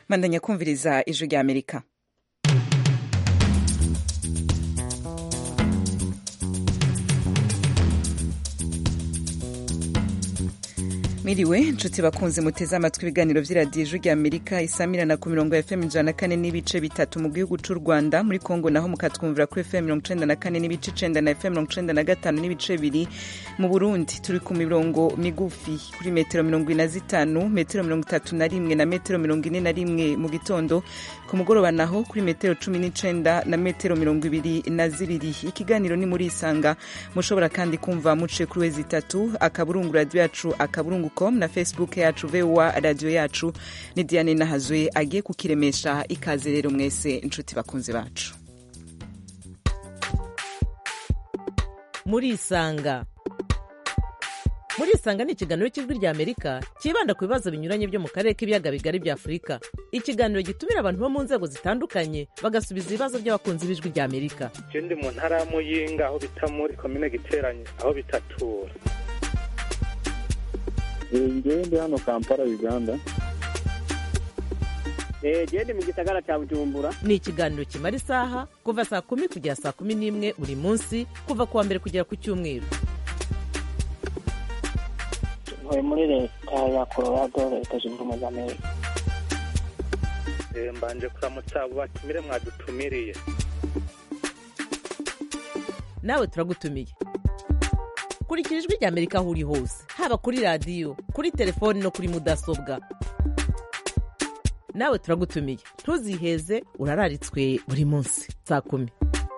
mandanya kumviriza ijwi rya amerika Miriwe nshuti bakunze muteze amatwi ibiganiro vy'iradiyo ijwi rya Amerika isamirana ku mirongo ya FM ijana na kane n'ibice bitatu mu gihugu c'u Rwanda muri Kongo naho mukatwumvira kuri FM mirongo icenda na kane n'ibice icenda na FM mirongo icenda na gatanu n'ibice bibiri mu Burundi turi ku mirongo migufi kuri metero mirongo ine na zitanu metero mirongo itatu na rimwe na metero mirongo ine na rimwe mu gitondo ku mugoroba naho kuri metero cumi n'icenda na metero mirongo ibiri na zibiri ikiganiro ni muri isanga mushobora kandi kumva muciye kuri wezi itatu akaburungu radiyo yacu akaburungu com na facebook yacu voa radiyo yacu ni diane nahazwe agiye kukiremesha ikaze rero mwese inshuti bakunzi bacu muri isanga muri isanga ni ikiganiro cy'ijwi rya amerika cyibanda ku bibazo binyuranye byo mu karere k'ibiyaga bigari bya afurika ikiganiro gitumira abantu bo mu nzego zitandukanye bagasubiza ibibazo by'abakunzi b'ijwi rya amerika je ndi mu ntara ya muyinga aho bita muri komine giteranye aho bitatura ngewe ndi hano kampala uganda gende mu gisagara cya bujumbura ni ikiganiro kimara isaha kuva saa kumi kugera saa kumi n'imwe buri munsi kuva ku wa mbere kugera ku cyumweru ntuye muri leta ya colorado leta zunze ubumwe za amerika Eh, mbanje kuramutsa abo batumire mwadutumiriye nawe turagutumiye kurikira ijwi rya amerika aho uri hose haba kuri radiyo kuri telefoni no kuri mudasobwa nawe turagutumiye ntuziheze urararitswe buri munsi saa kumi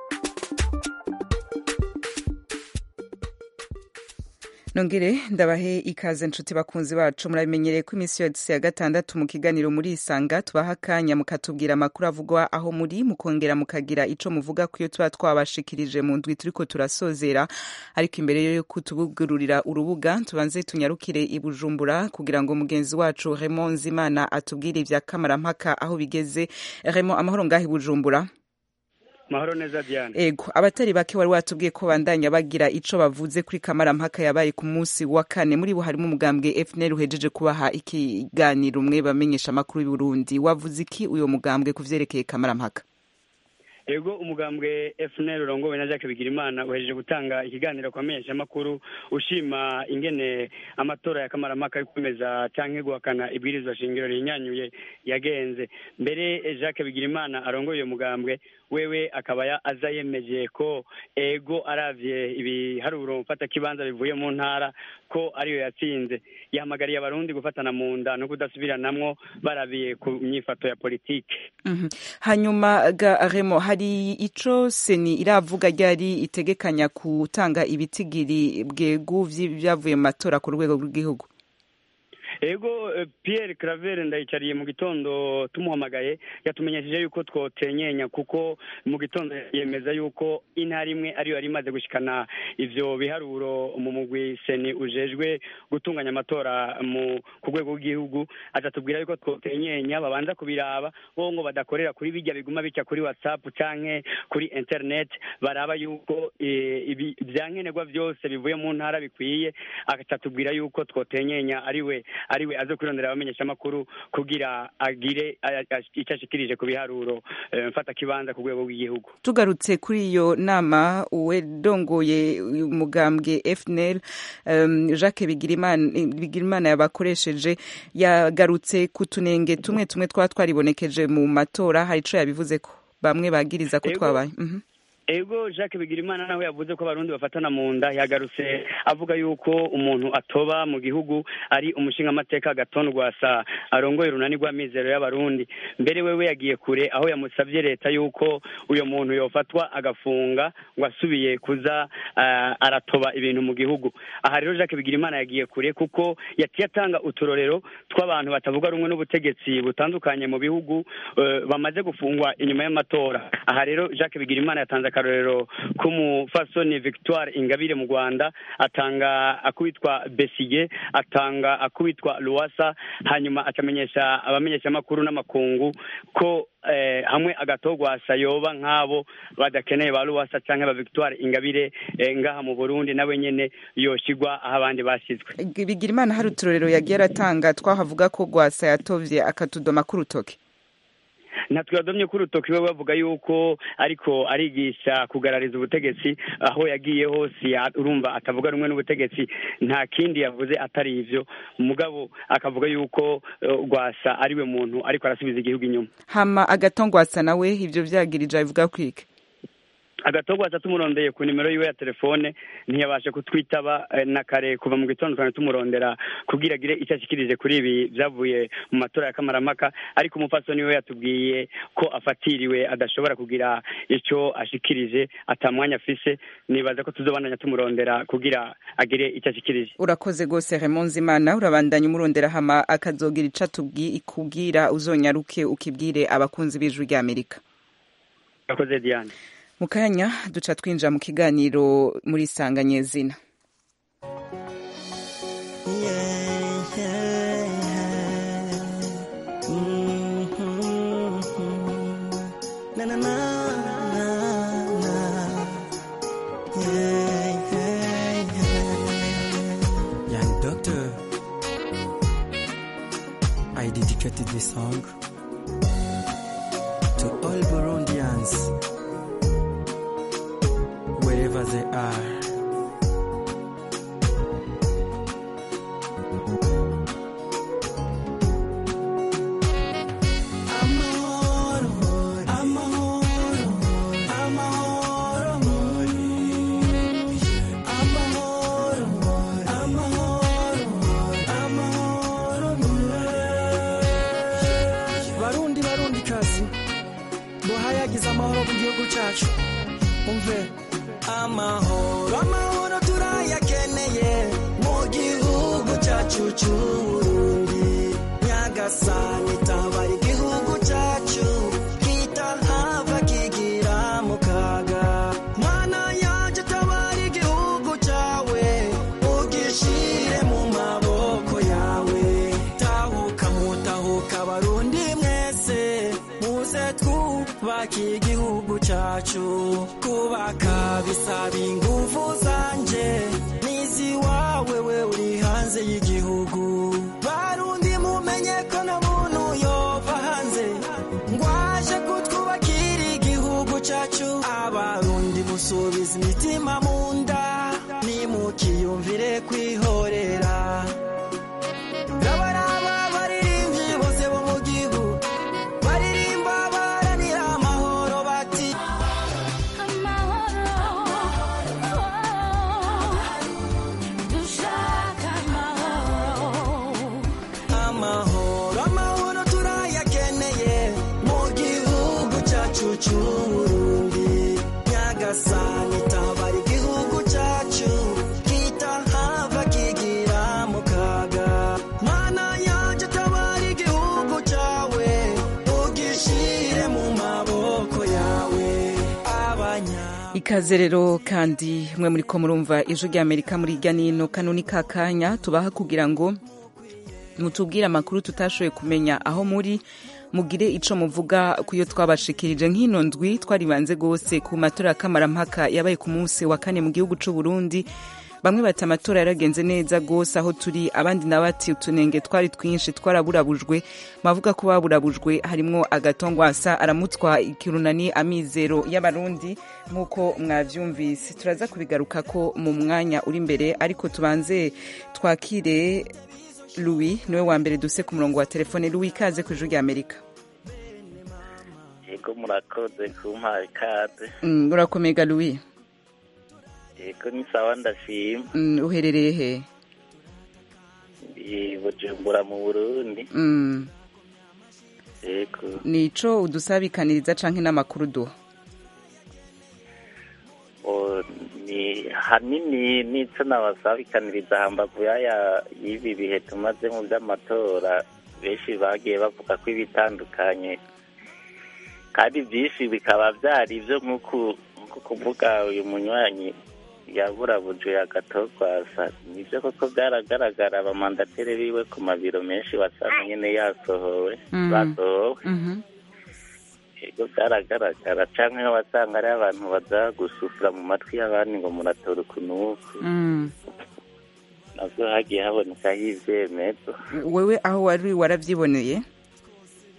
nongere ndabahe ikaze nshuti bakunzi bacu murabimenyereye ko iminsi yose ya gatandatu mu kiganiro muri isanga tubaha akanya mukatubwira amakuru avugwa aho muri mukongera mukagira ico muvuga ku iyo tuba twabashikirije mu ndwi turiko turasozera ariko imbere yo kutubugururira urubuga tubanze tunyarukire i bujumbura kugira ngo mugenzi wacu Raymond Nzimana atubwire ivya kamarampaka aho bigeze Raymond amahoro ngaho i bujumbura mahoro neza diane ego abatari bake wari watubwiye ko bandanya bagira ico bavuze kuri kamarampaka yabaye ku munsi wa kane muri bo harimo umugambwe FNL uhejeje kubaha ikiganiro umwe bamenyesha amakuru y'u Burundi wavuze iki uyo mugambwe kuvyerekeye kamarampaka ego umugambwe FNL urongowe na Jacques Bigirimana uhejeje gutanga ikiganiro kwa menyesha makuru ushima ingene amatora ya kamaramaka yikomeza canke guhakana ibwirizwa shingiro rinyanyuye yagenze mbere Jacques Bigirimana arongoye uyo mugambwe wewe akaba ya aza yemeje ko ego aravye ibiharuro mfata kibanza bivuye mu ntara ko ariyo yatsinze yahamagariye abarundi gufatana mu nda no kudasubiranamwo barabiye ku myifato ya politike Mhm. hanyuma ga Remo hari ico seni iravuga ryari itegekanya gutanga ibitigiri bwegu vyavuye mu matora ku rwego rw'igihugu ego eh, Pierre Claver ndayicariye mu gitondo tumuhamagaye yatumenyesheje yuko twotenyenya kuko mu gitondo yemeza yuko intara imwe ariyo yari imaze gushikana ivyo biharuro mu mugwi seni ujejwe gutunganya amatora mu ku rwego rw'igihugu atatubwira yuko twotenyenya babanza kubiraba bo ngo badakorera kuri bijya biguma bica kuri whatsapp canke kuri internet baraba yuko eh, ibi vyankenerwa vyose bivuye mu ntara bikwiye atatubwira yuko twotenyenya ariwe ariwe aze kwirondera abamenyesha amakuru kugira agire a- a- ico ashikirije ku biharuro eh, mfata kibanza ku rwego rw'igihugu tugarutse kuri iyo nama uwedongoye umugambwe FNL um, Jacques Bigirimana Bigirimana yabakoresheje yagarutse ku tunenge tumwe tumwe twa twaribonekeje mu matora hari ico yabivuze ko bamwe bagiriza ko Ego. twabaye mhm ego jacques bigirimana nawe yavuze ko abarundi bafatana mu nda yagarutse avuga yuko umuntu atoba mu gihugu ari umushingamateka agaton rwasa arongoye urunani rw'amizero y'abarundi mbere wewe yagiye kure aho yamusabye leta yuko uyo muntu yofatwa agafunga ngo asubiye kuza ah, aratoba ibintu mu gihugu aha rero jacques bigirimana yagiye kure kuko yaciye atanga uturorero tw'abantu batavuga rumwe n'ubutegetsi butandukanye mu bihugu eh, bamaze gufungwa inyuma y'amatora aha rero jacques bigirimana yatanze akarorero k'umufasoni victoire ingabire mu rwanda atanga akubitwa besige atanga akubitwa luwasa hanyuma akamenyesha abamenyeshamakuru n'amakungu ko eh, hamwe agatogwasa yoba nk'abo badakeneye ba luwasa canke ba victoire ingabire eh, ngaha mu burundi nawe nyene yoshigwa aho abandi bashyizwe bigira imana hari uturorero yagiye aratanga twahavuga ko rwasa yatovye akatudoma k'urutoke ntatwadomye ko urutoki we bavuga yuko ariko arigisha kugarariza ubutegetsi aho yagiye hose ya- urumva atavuga rumwe n'ubutegetsi nta kindi yavuze atari ivyo mugabo akavuga yuko eh, rwasa ariwe muntu ariko arasubiza igihugu inyuma hama agatongwasa nawe ivyo vyagirije abivuga kwike agatogwasa tumurondeye ku nimero yiwe ya telefone ntiyabasha kutwitaba eh, na kare kuva mu gitondo twari tumurondera kugira agire icyo ashikirije kuri ibi vyavuye mu matora ya kamaramaka ariko umupfasoni we yatubwiye ko afatiriwe adashobora kugira ico ashikirije ata mwanya afise nibaza ko tuzobandanya tumurondera kugira agire icyo ashikirije urakoze gose Raymond Nzimana urabandanya umurondera hama akazogira ico atubwi ikubwira uzonyaruke ukibwire abakunzi b'ijwi rya Amerika urakoze diane mu kanya duca twinjira mu kiganiro muri sanganyezina Na na na na na. Yeah, yeah, yeah. Young Doctor, I dedicated this song to all Burundians, wherever they are. barundi barundi kazi duhayagize amahoro mu gihugu cyacu umve amahoro amahoro turayakeneye mu gihugu cyacu cy'uburundi nyagasani tabara igihugu cyacu kitahava kigira mu kaga mana yacu tabara igihugu cyawe ugishire mu maboko yawe tahuka mutahuka barundi mwese muze twubake igihugu cyacu kubaka bisaba ingufu zanje n'iziwawe we uri hanze y'igihugu barundi mumenye ko na muntu yova hanze ngwaje kutwubakira igihugu cyacu abarundi musubiza imitima mu nda nimukiyumvire kwihorera Rabaraba baririmbyi bose bo mu gihugu baririmba baharanira amahoro bati amahoro amahoro turayakeneye mu gihugu cyacu cy'uburundi nyagasani tabara igihugu cyacu kitahava kigira mu kaga mana yacu tabara igihugu cyawe ugishire mu maboko yawe abanya ikaze rero kandi mwe muri ko murumva ijwi rya Amerika muri irya nino kano ni kakanya tubaha kugira ngo mutubwire amakuru tutashoboye kumenya aho muri mugire ico muvuga kuyo twabashikirije nk'ino ndwi twaribanze gose ku matora ya kamarampaka yabaye ku munsi wa kane mu gihugu c'u Burundi bamwe bati amatora yaragenze neza gose aho turi abandi na bati utunenge twari twinshi twaraburabujwe mavuga ko baburabujwe harimwo agatongwasa aramutwa ikirunani amizero y'abarundi nk'uko mwavyumvise turaza kubigaruka ko mu mwanya uri imbere ariko tubanze twakire Louis niwe wa mbere duse ku murongo wa telefone Louis ikaze ku ijwi rya Amerika yego murakoze kumpaha ikaze Mm, urakomega Louis yego ni sawa ndashima Mm, uherereye he ndi bujumbura mu burundi Mm, yego nico udusabikaniriza canke n'amakuru duha O, ni hanini n'ico nabasabikaniriza hambavu yaya y'ibi bihe tumaze mu by'amatora benshi bagiye bavuga ko ibitandukanye kandi byinshi bikaba byari ibyo nk'uku nko kuvuga uyu munywanyi yaburabujwe agatogwasa nibyo koko byaragaragara abamandateri biwe ku mabiro menshi wasanga nyine yasohowe Mhm. basohowe Mhm. yego byaragaragara canke wasanga ari abantu baza gusufura mu matwi y'abandi ngo muratora ukunuku Mm. navyo hagiye habonekaho ivyemezo wewe aho wari waravyiboneye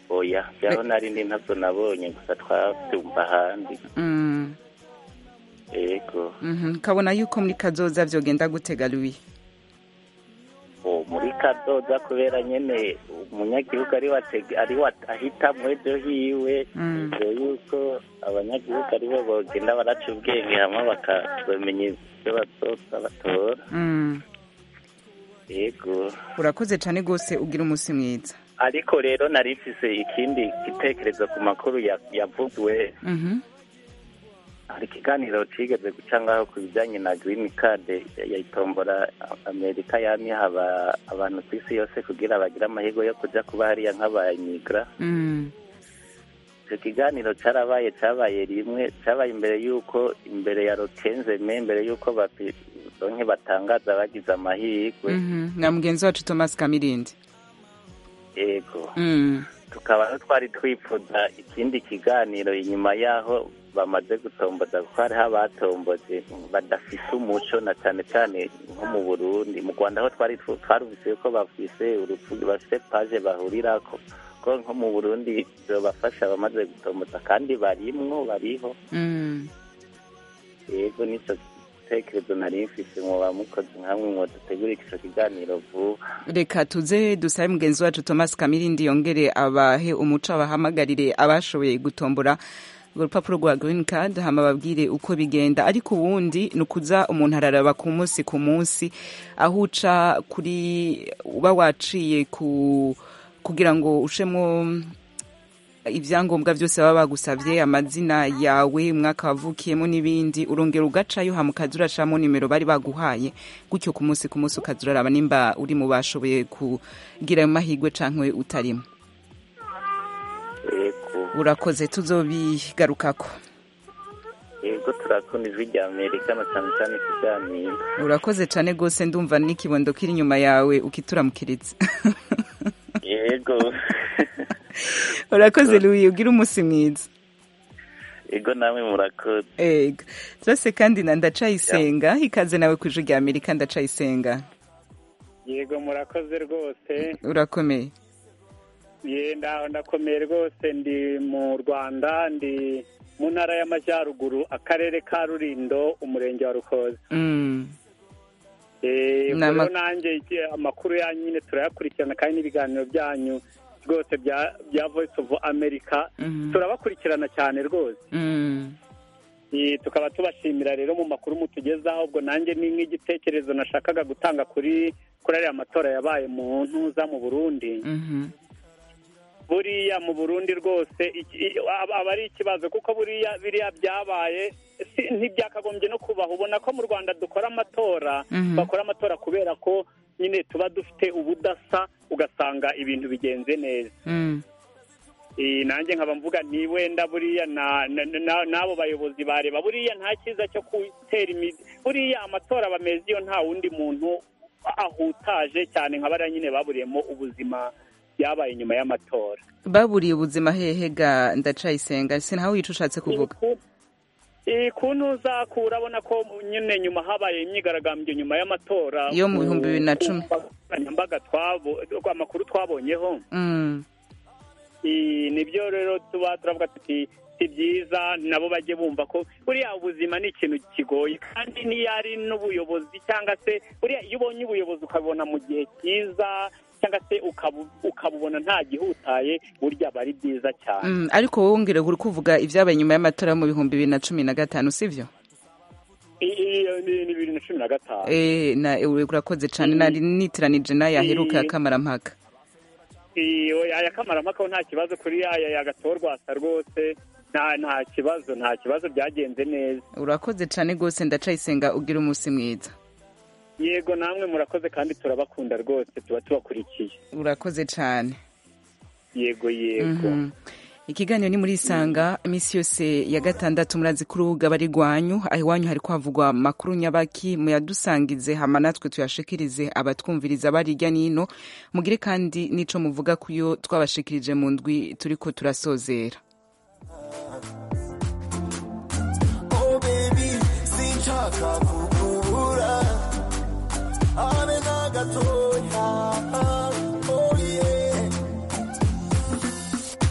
oya byaho nari ndi ntabyo nabonye gusa twabyumva ahandi Mm, yego mhm. kabona yuko muri kazoza vyogenda gutega Louis uwo muri kadoda kubera nyene umunyagihugu ari watege ari wa- ahitamwo ejo hiwe Mm. ivyo yuko abanyagihugu aribo bogenda baraca ubwenge hamwe bakazomenya ivyo bazoza batora Mm, yego urakoze cane gose ugira umusi mwiza ariko rero nari mfise ikindi gitekerezo ku makuru ya- yavuzwe Mhm. hari ikiganiro cigeze guca ngaho ku bijanye na green card yayitombora amerika yamye haba abantu ku isi yose kugira bagire amahirwe yo kuja kuba hariya nk'abanyigura Mm, icyo kiganiro cyarabaye cyabaye rimwe cyabaye imbere y'uko imbere ya rokenzeme imbere y'uko bapi- donke batangaza bagize amahirwe mhm. na mugenzi wacu Thomas Kamirindi yego Mm, tukaba twari twifuza ikindi kiganiro inyuma y'aho bamaze gutomboza kuko hariho abatomboje badafise umuco na cyane cyane nko mu burundi mu rwanda aho twari twu- twarumvise ko bafise urupfu bafise paje bahurirako ko nko mu burundi bafasha abamaze gutomboza kandi barimwo bariho mm. yego nicyo gitekerezo nari mfise muba mukoze nkamwe ngo dutegure ico kiganiro vuba reka tuze dusabe mugenzi wacu Thomas Kamirindi yongere abahe umuco abahamagarire abashoboye gutombora urwo rupapuro rwa green card hama babwire uko bigenda ariko ubundi ni ukuza umuntu araraba ku munsi ku munsi aho uca kuri uba waciye ku kugira ngo ushemo ibyangombwa byose baba bagusabye amazina yawe umwaka wavukiyemo n'ibindi urongera ugacayo hama ukaza uracamo nimero bari baguhaye gutyo ku munsi ku munsi ukaza uraraba nimba uri mu bashoboye kugira ayo mahirwe canke utarimo yego urakoze tuzobigarukako yego turakunda ijwi rya amerika na cyane cyane ikiganiro urakoze cane gose ndumva n'ikibondo kiri inyuma yawe ukituramukiriza yego urakoze Louis ugira umunsi mwiza yego namwe murakoze ega zose kandi na ndacayisenga ikaze nawe ku ijwi rya amerika ndacayisenga yego murakoze rwose urakomeye ye ndaho ndakomeye rwose ndi mu rwanda ndi mu ntara y'amajyaruguru akarere ka rurindo umurenge wa rukoza Mm. Eh, Ni ama- rero nanjye iki- amakuru yanyu nyine turayakurikirana kandi n'ibiganiro byanyu rwose bya bya voice of america Mhm. turabakurikirana cyane rwose Mm. Eh, tukaba tubashimira rero mu makuru mutugezaho ubwo nanjye ni nk'igitekerezo nashakaga gutanga kuri kuri ariya matora yabaye mu ntuza mu burundi Mhm. buriya mu burundi rwose iki- i- aba aba ari ikibazo kuko buriya biriya byabaye si- ntibyakagombye no kubaho ubona ko mu rwanda dukora amatora Mhm. bakora amatora kubera ko nyine tuba dufite ubudasa ugasanga ibintu bigenze neza Mm. Eh, nanjye nkaba mvuga ni wenda buriya na- na- na- n'abo bayobozi bareba buriya nta cyiza cyo gutera imizi buriya amatora aba meza iyo nta wundi muntu ahutaje cyane nka bariya nyine baburiyemo ubuzima byabaye nyuma y'amatora baburiye ubuzima hehe ga ndacayisenga sinaho wica ushatse kuvuga Eh, ku ntuza ku urabona ko nyine nyuma habaye imyigaragambyo nyuma y'amatora Yo mu bihumbi bibiri na ku cumi. nkoranyambaga twabo amakuru twabonyeho Mm. Eh, nibyo rero tuba turavuga tuti si byiza nabo bajye bumva ko buriya ubuzima ni ikintu kigoye kandi niyo ari n'ubuyobozi cyangwa se buriya iyo ubonye ubuyobozi ukabona mu gihe cyiza cyangwa se ukabu- ukabubona nta gihutaye burya aba ari byiza cyane Mm, ariko wowe wongere uri kuvuga ibyabaye nyuma y'amatora yo mu bihumbi bibiri na cumi na gatanu sivyo I- i- ni ni bibiri na cumi na gatanu Eh, na urakoze cane nari nitiranije n'ayaheruka ya Eh. kamarampaka iyo aya kamarampaka nta kibazo kuri aya yagatorwasa rwose nta nta kibazo nta kibazo byagenze neza urakoze cane gose ndacayisenga ugira umunsi mwiza yego namwe murakoze kandi turabakunda rwose tuba tubakurikiye urakoze cane yego yego Mhm. ikiganiro ni muri isanga iminsi yose ya gatandatu murazi ko urubuga bari rwanyu aho iwanyu hari kwavugwa makuru nyabaki muyadusangize hama natwe tuyashikirize abatwumviriza bari hirya n'ino mugire kandi n'ico muvuga kuyo twabashikirije mu ndwi turiko turasozera Oh baby, sinshaka kukubura habe na gatoya oh yeah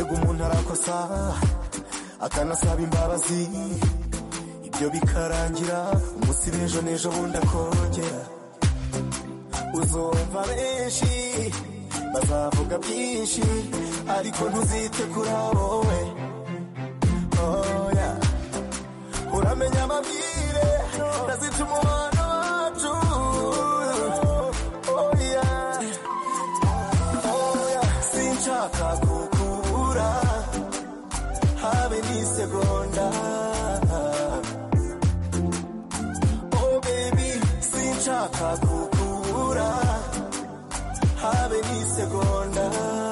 ego umuntu arakosa akanasaba imbabazi ibyo bikarangira umunsi b'ejo n'ejo bundi akongera uzumva benshi bazavuga byinshi ariko ntuzite kuri abo we oya uramenya amabwire ntazita umubano wacu oya oya sinshaka kukubura habe n'isegonda oh baby sinshaka kukubura habe n'isegonda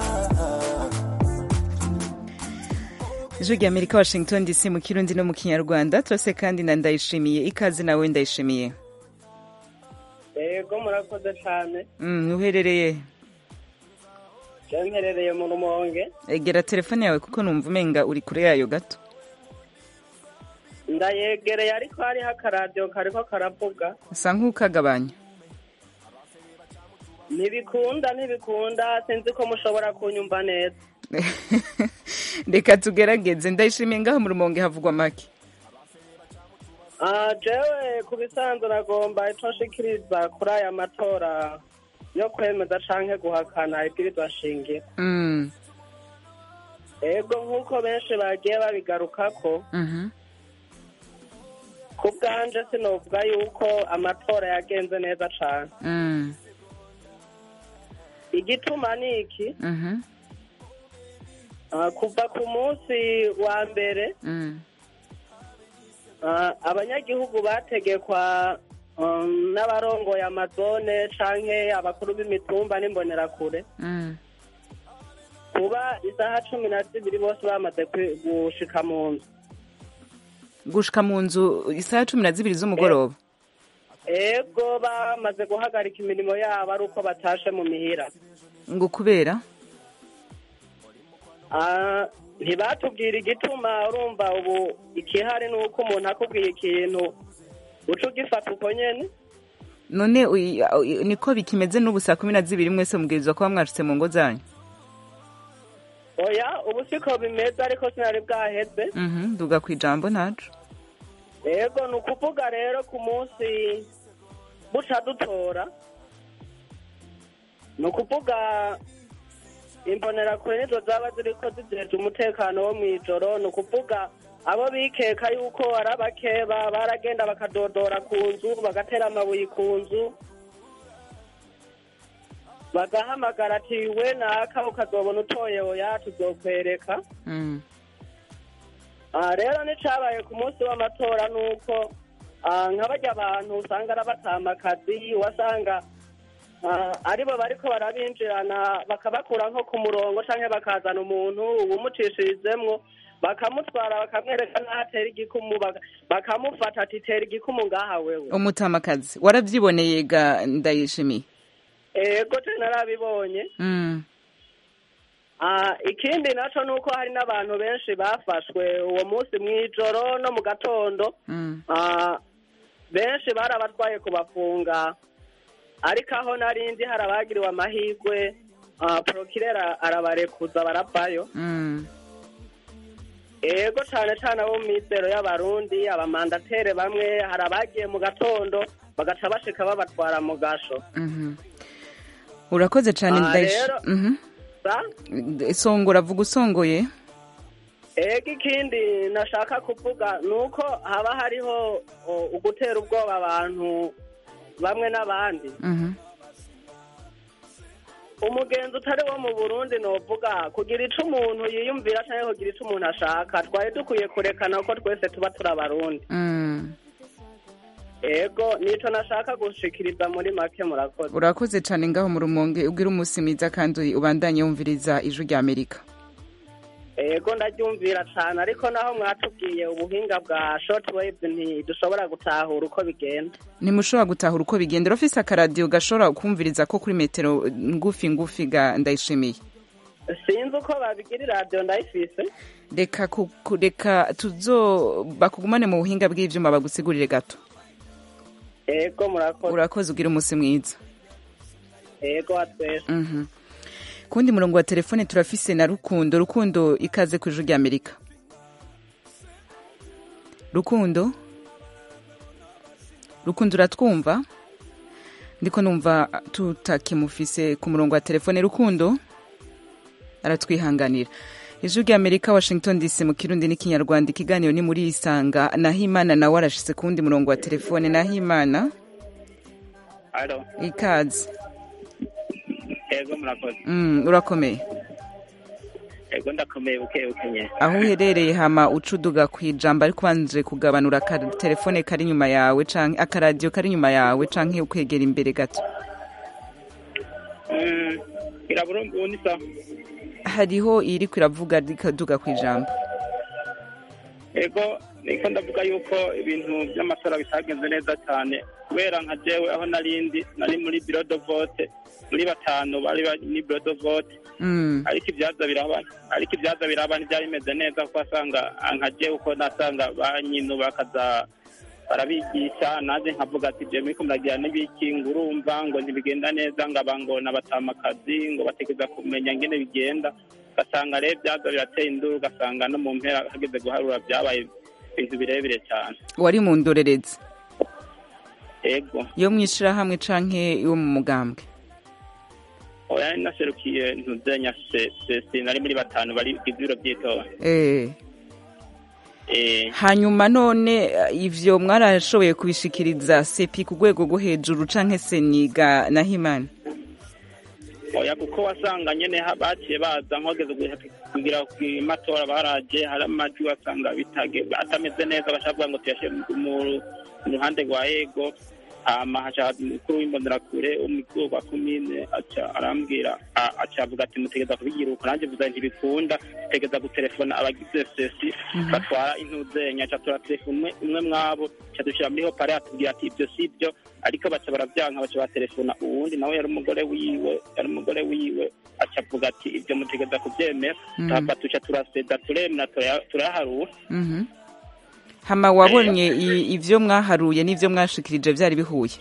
ijwi rya amerika washington dc mu kirundi no mu kinyarwanda turase kandi na ndayishimiye ikaze nawe ndayishimiye yego murakoze cyane Mm, uherereye je mperereye mu rumonge egera telefone yawe kuko numva umenga uri kure yayo gato ndayegereye ariko hariho akaradiyo kariko karavuga usa nk'ukagabanya ntibikunda ntibikunda sinzi ko mushobora kunyumva neza reka tugerageze ndayishimiye ngaho mu rumonge havugwa make Ah, jewe ku bisanzwe nagomba ico nshikiriza kuri aya matora yo kwemeza canke guhakana ibwirizwa shingiro Mm, ego nk'uko benshi bagiye babigarukako mhm, ku bwanje sinovuga yuko amatora yagenze neza cane mm, igituma ni iki mhm, Ah, kuva ku munsi wa mbere mm, ah, abanyagihugu bategekwa um, n'abarongoye amazone canke abakuru b'imitumba n'imbonerakure mm. kuba isaha cumi na zibiri bose bamaze kwi- gushika mu nzu gushika mu nzu isaha cumi na zibiri z'umugoroba ego bamaze guhagarika imirimo yabo ari uko batashe mu mihira ngo kubera Ah, ntibatubwira igituma urumva ubu ikihari ni uko umuntu akubwiye ikintu uca ugifata uko nyene none uyi- uyi- niko bikimeze n'ubu saa kumi na zibiri mwese mubwirizwa kuba mwashitse mu ngo zanyu oya ubu siko bimeze ariko sinari bwaheze Mhm, duga ku ijambo ntaco ego ni ukuvuga rero ku munsi buca dutora ni ukuvuga imbonerakure nizo zaba ziriko zijeje umutekano wo mw'ijoro ni ukuvuga abo bikeka yuko ari abakeba baragenda bakadodora ku nzu bagatera amabuye ku nzu bagahamagara ati we naka ukazobona utoye oya tuzokwereka Mm, Ah, rero n'icabaye ku munsi w'amatora ni uko ah, nka barya abantu usanga ari abatamakazi wasanga ah, aribo bariko barabinjirana bakabakura nko ku murongo canke bakazana umuntu uwumucishirizemwo bakamutwara bakamwereka n'aho atera igikumu baka- bakamufata ati tera igikumu ngaha wewe umutamakazi waravyiboneye ga ndayishimiye ego je narabibonye Mm, Ah, ikindi naco ni uko hari n'abantu benshi bafashwe uwo munsi mw'ijoro no mu gatondo mm, Ah, benshi barabatwaye kubafunga ariko aho narindi hari abagiriwe amahirwe ah, prokirera arabarekuza baravayo mm. ego cane cane abo mu mizero y'abarundi abamandatere bamwe hari abagiye mu gatondo bagaca bashika babatwara mu gasho Mhm. urakoze cane Ah, ndayish rero- Mhm. sa songora vuga usongoye ego ikindi nashaka kuvuga ni uko haba hariho o, ugutera ubwoba abantu bamwe n'abandi Mhm. umugenzi utari wo mu burundi novuga kugira ico umuntu yiyumvira canke kugira ico umuntu ashaka twari dukwiye kurekana ko twese tuba turi abarundi Mm. ego nico nashaka gushikiriza muri make murakoze urakoze cane ngaho mu rumonge ugira umunsi mwiza kandi ubandanye wumviriza ijwi rya amerika ego ndaryumvira cane ariko naho mwatubwiye ubuhinga bwa shortwave ntidushobora gutahura uko bigenda ntimushobora gutahura uko bigenda urafise akaradiyo gashobora kumviriza ko kuri metero ngufi ngufi ga ndayishimiye sinzi uko babigira iradiyo ndayifise reka ku- ku- reka tuzo bakugumane mu buhinga bw'ivyuma bagusigurire gato ego murakoze urakoze ugira umunsi mwiza ego watwese Mhm. kundi murongo wa telefone turafise na rukundo rukundo ikaze ku ijwi ry'amerika rukundo rukundo uratwumva ndiko numva tutakimufise ku murongo wa telefone rukundo aratwihanganira ijwi ry'amerika washington dc mu kirundi n'ikinyarwanda ikiganiro ni muri isanga nahimana nawe arashitse ku wundi murongo wa telefone nahimana alo ikaze ego murakoze mm, urakomeye ego ndakomeye buke buke nye aho uherereye hama ucuduga ku ijambo ariko ubanje kugabanura akatelefone kari inyuma yawe canke akaradiyo kari inyuma yawe canke ukwegera imbere gato Mm, irabura ubu ni sawa hariho iriko iravuga rikaduga ku ijambo ego niko ndavuga yuko ibintu by'amatora bitagenze neza cyane kubera nka jewe aho narindi nari muri biro de vote muri batanu bari bari muri biro de vote Mm. ariko ibyaza biraba ariko ibyaza biraba ntibyari bimeze neza kuko asanga nka jewe uko nasanga ba nyinu bakaza barabigisha nanjye nkavuga ati je muriko muragira n'ibiki ngo urumva ngo ntibigenda neza ngo abantu n'abatamakazi ngo bategereza kumenya ngene bigenda ugasanga rero byaza birateye induru ugasanga no mu mpera hageze guharura byabaye ibintu birebire cyane wari mu ndorerezi ego yo mwishirahamwe canke yo mu mugambwe oya nari naserukiye ntuzenya sesi nari muri batanu bari ibiro by'itora eh. Eh, hanyuma none eh, ivyo mwarashoboye kubishikiriza sepi ku rwego rwo hejuru canke seniga nahimana oya kuko wasanga nyene ha- baciye baza nkogeze kugira ku matora baraje hari amajwi wasanga bitage atameze neza bashaka kuvuga ngo tuyashe mu mu ruhande rwa ego hama haca umukuru w'imbonerakure umukuru wa komine aca arambwira a- aca avuga ati mutegeza kubigira uko nanjye vuga ntibikunda tegeza gutelefona abagize sesi batwara intuzenya aca turatelefona umwe umwe mwabo aca dushyira muri hopare atubwira ati ibyo si byo ariko baca barabyanka baca batelefona uwundi nawe yari umugore wiwe yari umugore wiwe aca avuga ati ibyo mutegeza kubyemera Mhm. tuhava tuca turaseda turemera turaya- turayaharura Mhm. hama wabonye i- ivyo mwaharuye n'ivyo mwashikirije vyari bihuye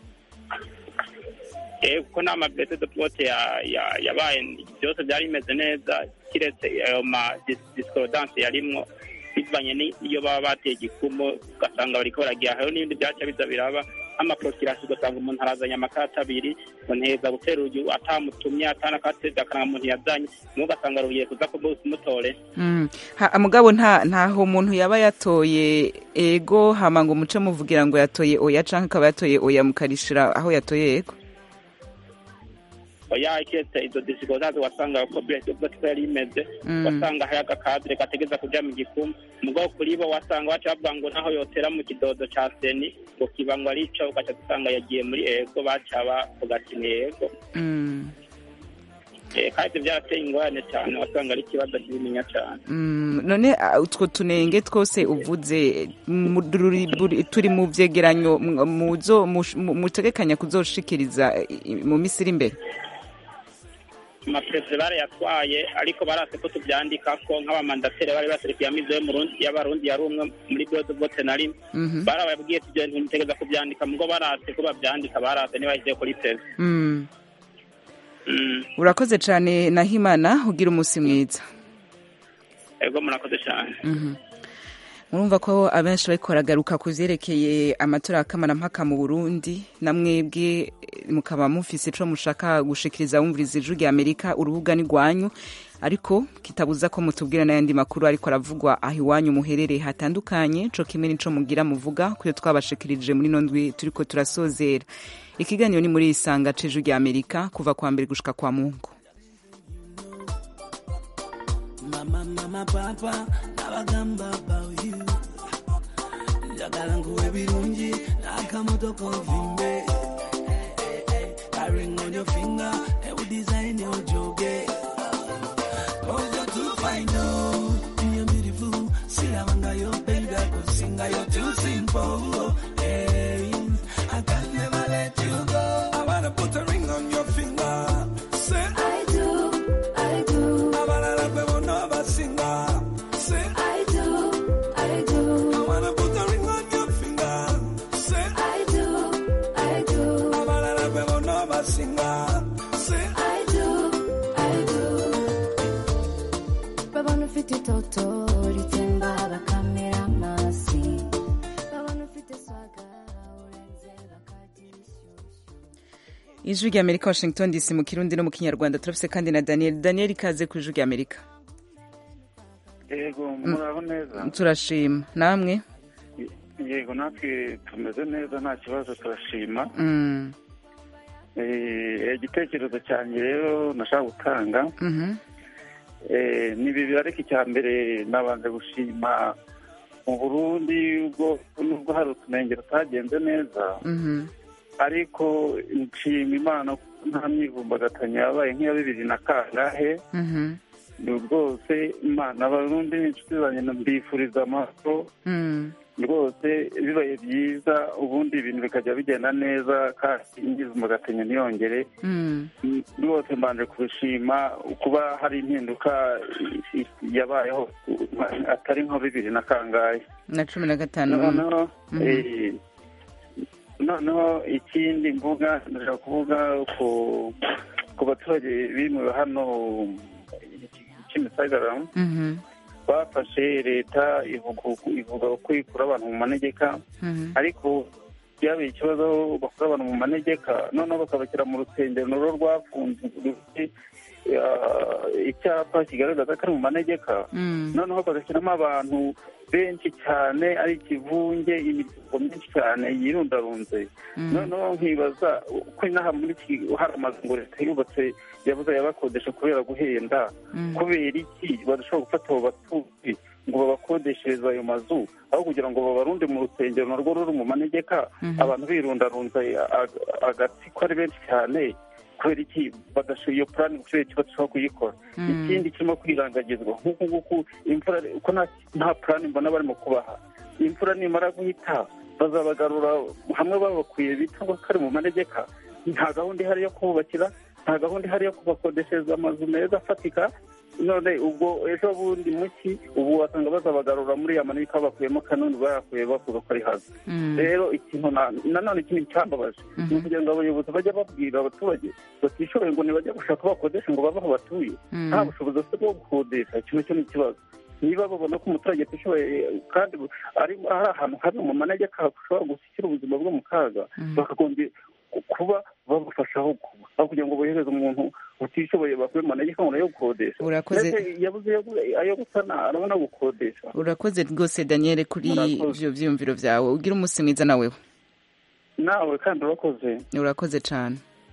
Eh, kuko nta mabese de vote ya- ya- yabaye byose byari bimeze neza kiretse ayo ma dis- discordance yarimwo bivanye n'iyo baba bateye igikumo ugasanga bariko baragira hariho n'ibindi byaca biza biraba nk'amaprokirasi ugasanga umuntu arazanye amakarata abiri ngo nteza gutera uyu atamutumye atanakateza akarangamuntu yazanye niwe ugasanga rugiye kuza kumutore Mm. Ha- mugabo nta ntaho umuntu yaba yatoye ego hama ngo muce muvugira ngo yatoye oya canke akaba yatoye oya mukarishira aho yatoye ego oya kiretse izo discordance wasanga ko byose ko yari imeze Mm. wasanga hari agakadire gategeza kuja mu gikumu mugabo kuri bo wasanga baca bavuga ngo naho yotera mu kidodo ca seni ngo kiba ngo arico ugaca dusanga yagiye muri ego baca bavuga ati ni ego Mm. Eh, kandi ivyo vyarateye ingorane cane wasanga ari ikibazo kinininya cane Mm, none ah, utwo tunenge twose uvuze mu- ruri- buri- turi mu vyegeranyo mu- muzo mush- mu- mutegekanya kuzoshikiriza i- i- mu misi iri imbere amaperezida barayatwaye ariko barase ko tuvyandikako nk'abamandateri bari baserukiye amizo y'abarundi yari umwe muri bode vote na rimwe Mhm. barababwiye ati ibyo bintu mutegeza kuvyandika mugo barase ko bavyandika barase ntibashyize kuri perezida Mm. Mm. urakoze cane nahimana ugira umusi mwiza ego murakoze cyane Mhm. murumva ko abenshi bariko baragaruka ku vyerekeye amatora y'akamarampaka mu burundi na mwebwe eh, mukaba mufise ico mushaka gushikiriza wumviriza ijwi rya amerika urubuga ni rwanyu ariko kitabuza ko mutubwira n'ayandi makuru ariko aravugwa aho iwanyu muherereye hatandukanye co kimwe n'ico mugira muvuga kuyo twabashikirije muri no ndwi turiko turasozera ikiganiro ni muri isanga c'ijwi rya amerika kuva kwa mbere gushika kwa mungu mama mama papa nabagamba about you njagala nkuwe birungi n'akamotoka ovimbe ring on your finger and we design your joge cause you're too fine oh you're beautiful silabanga yo baby I could sing you're too simple hey I can never let you go I wanna put a ring on your finger say I do I do I wanna love you never singer say I do I do I wanna put a ring on your finger say I do I do I wanna love you never singer say I do I ufite itoto ritsemba bakamera amasi babona ufite swaga urenze bakagira ijwi rya amerika washington dc mu kirundi no mu kinyarwanda turafise kandi na daniel daniel ikaze ku ijwi rya amerika yego muraho neza turashima namwe yego natwe tumeze neza nta kibazo turashima Mm, Eh, igitekerezo cyanjye rero nashaka gutanga mhm, Eh, ni bibiri ariko icya mbere nabanje gushima mu burundi ubwo nubwo hari utunenge tutagenze neza mhm, ariko nshima imana ko nta myivumbagatanya yabaye nk'iya bibiri na kangahe mhm, ni rwose imana abarundi n'inshuti zanjye mbifuriza amahoro mm, rwose bibaye byiza ubundi ibintu bikajya bigenda neza kandi imyivumbagatanyo ntiyongere mm. rwose mbanje kubishima kuba hari impinduka i- i- yabayeho atari nka bibiri na kangahe na cumi na gatanu mm. noneho Mhm. eh, noneho ikindi mvuga ndashaka kuvuga ku ku baturage bimuwe hano kimisagara Mhm, bafashe leta ivuga ivuga ko ikura abantu mu manegeka mhm, ariko byabaye ikibazo aho bakura abantu mu manegeka noneho bakabashyira mu rusengero narwo rwafunze rufite ah, icyapa kigaragaza ko ari mu manegeka mm, noneho bagashyiramo abantu benshi cyane ari ikivunge imiryango myinshi cyane yirundarunze mm. noneho nkibaza uko inaha muri iki hari amazu ngo leta yubatse yabuze yabakodesha kubera guhenda Mm. kubera iki badashobora gufata abo batuzi ngo babakodeshereze ayo mazu aho kugira ngo babarunde mu rusengero narwo ruri mu manegeka Mhm. abantu birundarunze ag- agatsiko ari benshi cyane kubera iki badashoboye iyo purani kubera iki badashobora kuyikora Mm. ikindi kirimo kwirangagizwa nk'uku nguku imvura uko nta- nta purani mbona barimo kubaha imvura nimara guhita bazabagarura hamwe babakuye bita ngo kari mu manegeka nta gahunda ihari yo kububakira nta gahunda ihari yo kubakodeshereza amazu meza afatika none ubwo ejo bundi muki ubu wasanga bazabagarura muri ya manegeka bakuyemo kanuni bayakuye bavuga ko ari haza Mm. rero ikintu na- nanone ikintu cyambabaje ni ukugira ngo abayobozi bajye babwira abaturage batishoboye ngo ntibajye gushaka aho bakodesha ngo bave aho batuye Mm. nta bushobozi bafite bwo gukodesha ikintu cyo ni ikibazo niba babona ko umuturage atishoboye kandi ari ari ahantu hari mu manegeka hashobora gushyira ubuzima bwe mu kaga bakagombye kuba babufasha aho kuba aho kugira ngo bohereze umuntu utishoboye bakuye mu manegeka ngo nayo gukodesha Urakoze. Mbese yabuze yabuze ayo gusana arabona gukodesha urakoze rwose daniel kuri Murakoze. ivyo vyiyumviro vyawe ugira umunsi mwiza naweho nawe kandi urakoze urakoze cane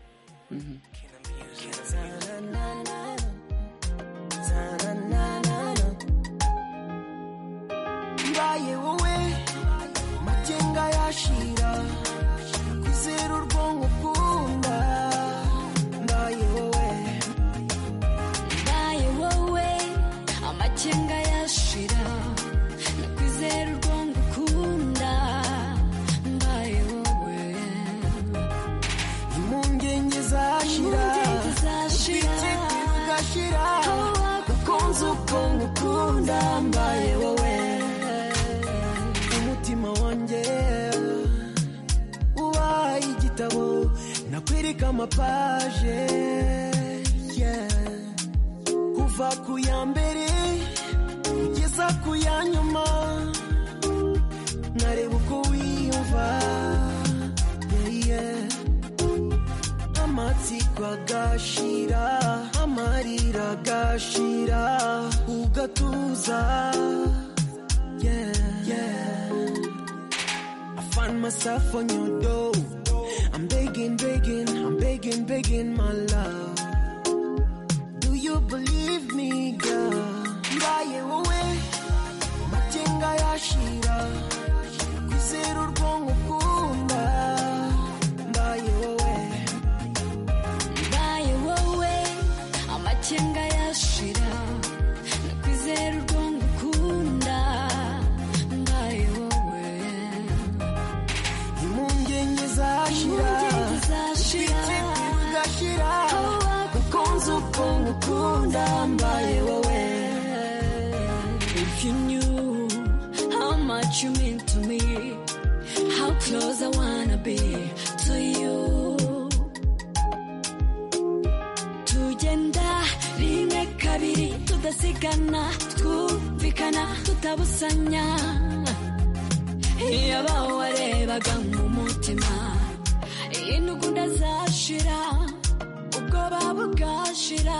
mbaye wowe magenga yashira kwizera urwonko ukunda mbaye wowe mbaye wowe amakenga yashira nakwizera urwongo ukunda mbaye wowe impungenge zashira Impungenge zashira. ubwikekwe bugashira gakunze ubwonko ukunda mbaye wowe umutima wanjye ubaye igitabo nakwereka amapaje yeah. kuva ku ya mbere kugeza ku ya nyuma nkareba uko wiyumva yeah, yeah. amatsiko agashira amarira agashira ugatuza yeah, yeah. I find myself on your door I'm begging, begging, I'm begging, begging my love Do you believe me, girl? Mbaye wowe magenga yashira kwizera urwonko ukunda mbaye wowe mbaye wowe amakenga yashira nakwizera urwongo ukunda mbaye wowe impungenge zashira Impungenge zashira. ubwikekwe bugashira gakunze ubwonko ukunda mbaye wowe If you knew how much you mean to me, how close I wanna be to you. Tugenda rimwe kabiri tudasigana twumvikana tutabusanya iyo bawarebaga mu mutima intugunda zashira ubwoba bugashira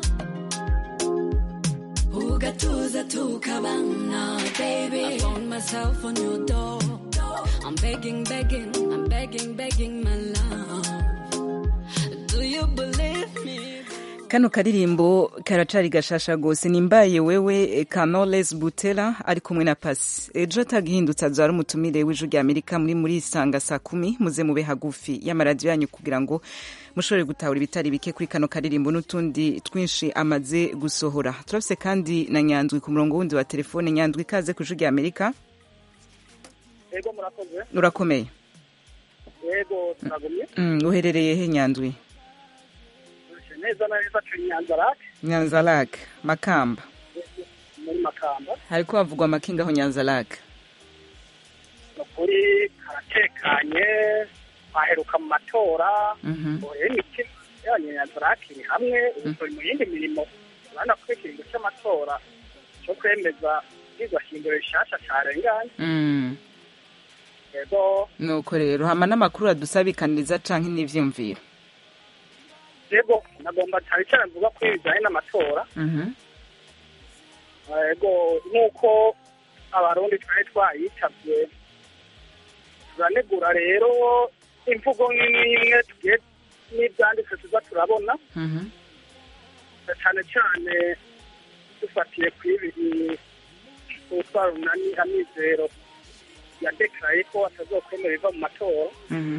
ugatuza tukabana baby I found myself on your door I'm begging begging I'm begging begging my love Do you believe me kano karirimbo karacari gashasha gose nimbaye wewe Canoles Butera ari kumwe na Pasi ejo atagihindutse azara umutumire w'ijwi rya Amerika muri muri isanga saa kumi muze mube hagufi y'amaradiyo yanyu kugira ngo mushobore gutahura ibitari bike kuri kano karirimbo n'utundi twinshi amaze gusohora turafise kandi na Nyandwi ku murongo wundi wa telefone Nyandwi ikaze ku ijwi rya Amerika yego murakoze urakomeye yego turagumye mm, uherereye he Nyandwi neza na neza turi nyanzarake Nyanza Lake Makamba muri makamba hariko havugwa amakinga aho Nyanza Lake ni ukuri karatekanye twaheruka mu matora Mhm. ubu rero imitima y'abanyanzarake iri hamwe ubu turi mu yindi mirimo urabona ko ikiringo cy'amatora cyo kwemeza ibyigwa shingiro rishasha carenganye mm. yego nuko rero hama n'amakuru adusabikaniriza canke n'ivyumviro yego nagomba cyane cyane mvuga ko bijyanye n'amatora Mhm. yego nk'uko abarundi twari twayitabye turanegura rero imvugo nk'imwe tugiye n'ibyanditse tuza turabona Mhm. cyane cyane dufatiye ku ibi utwara umunani amizero yadekaraye ko atazokwemera iva mu matora Mhm.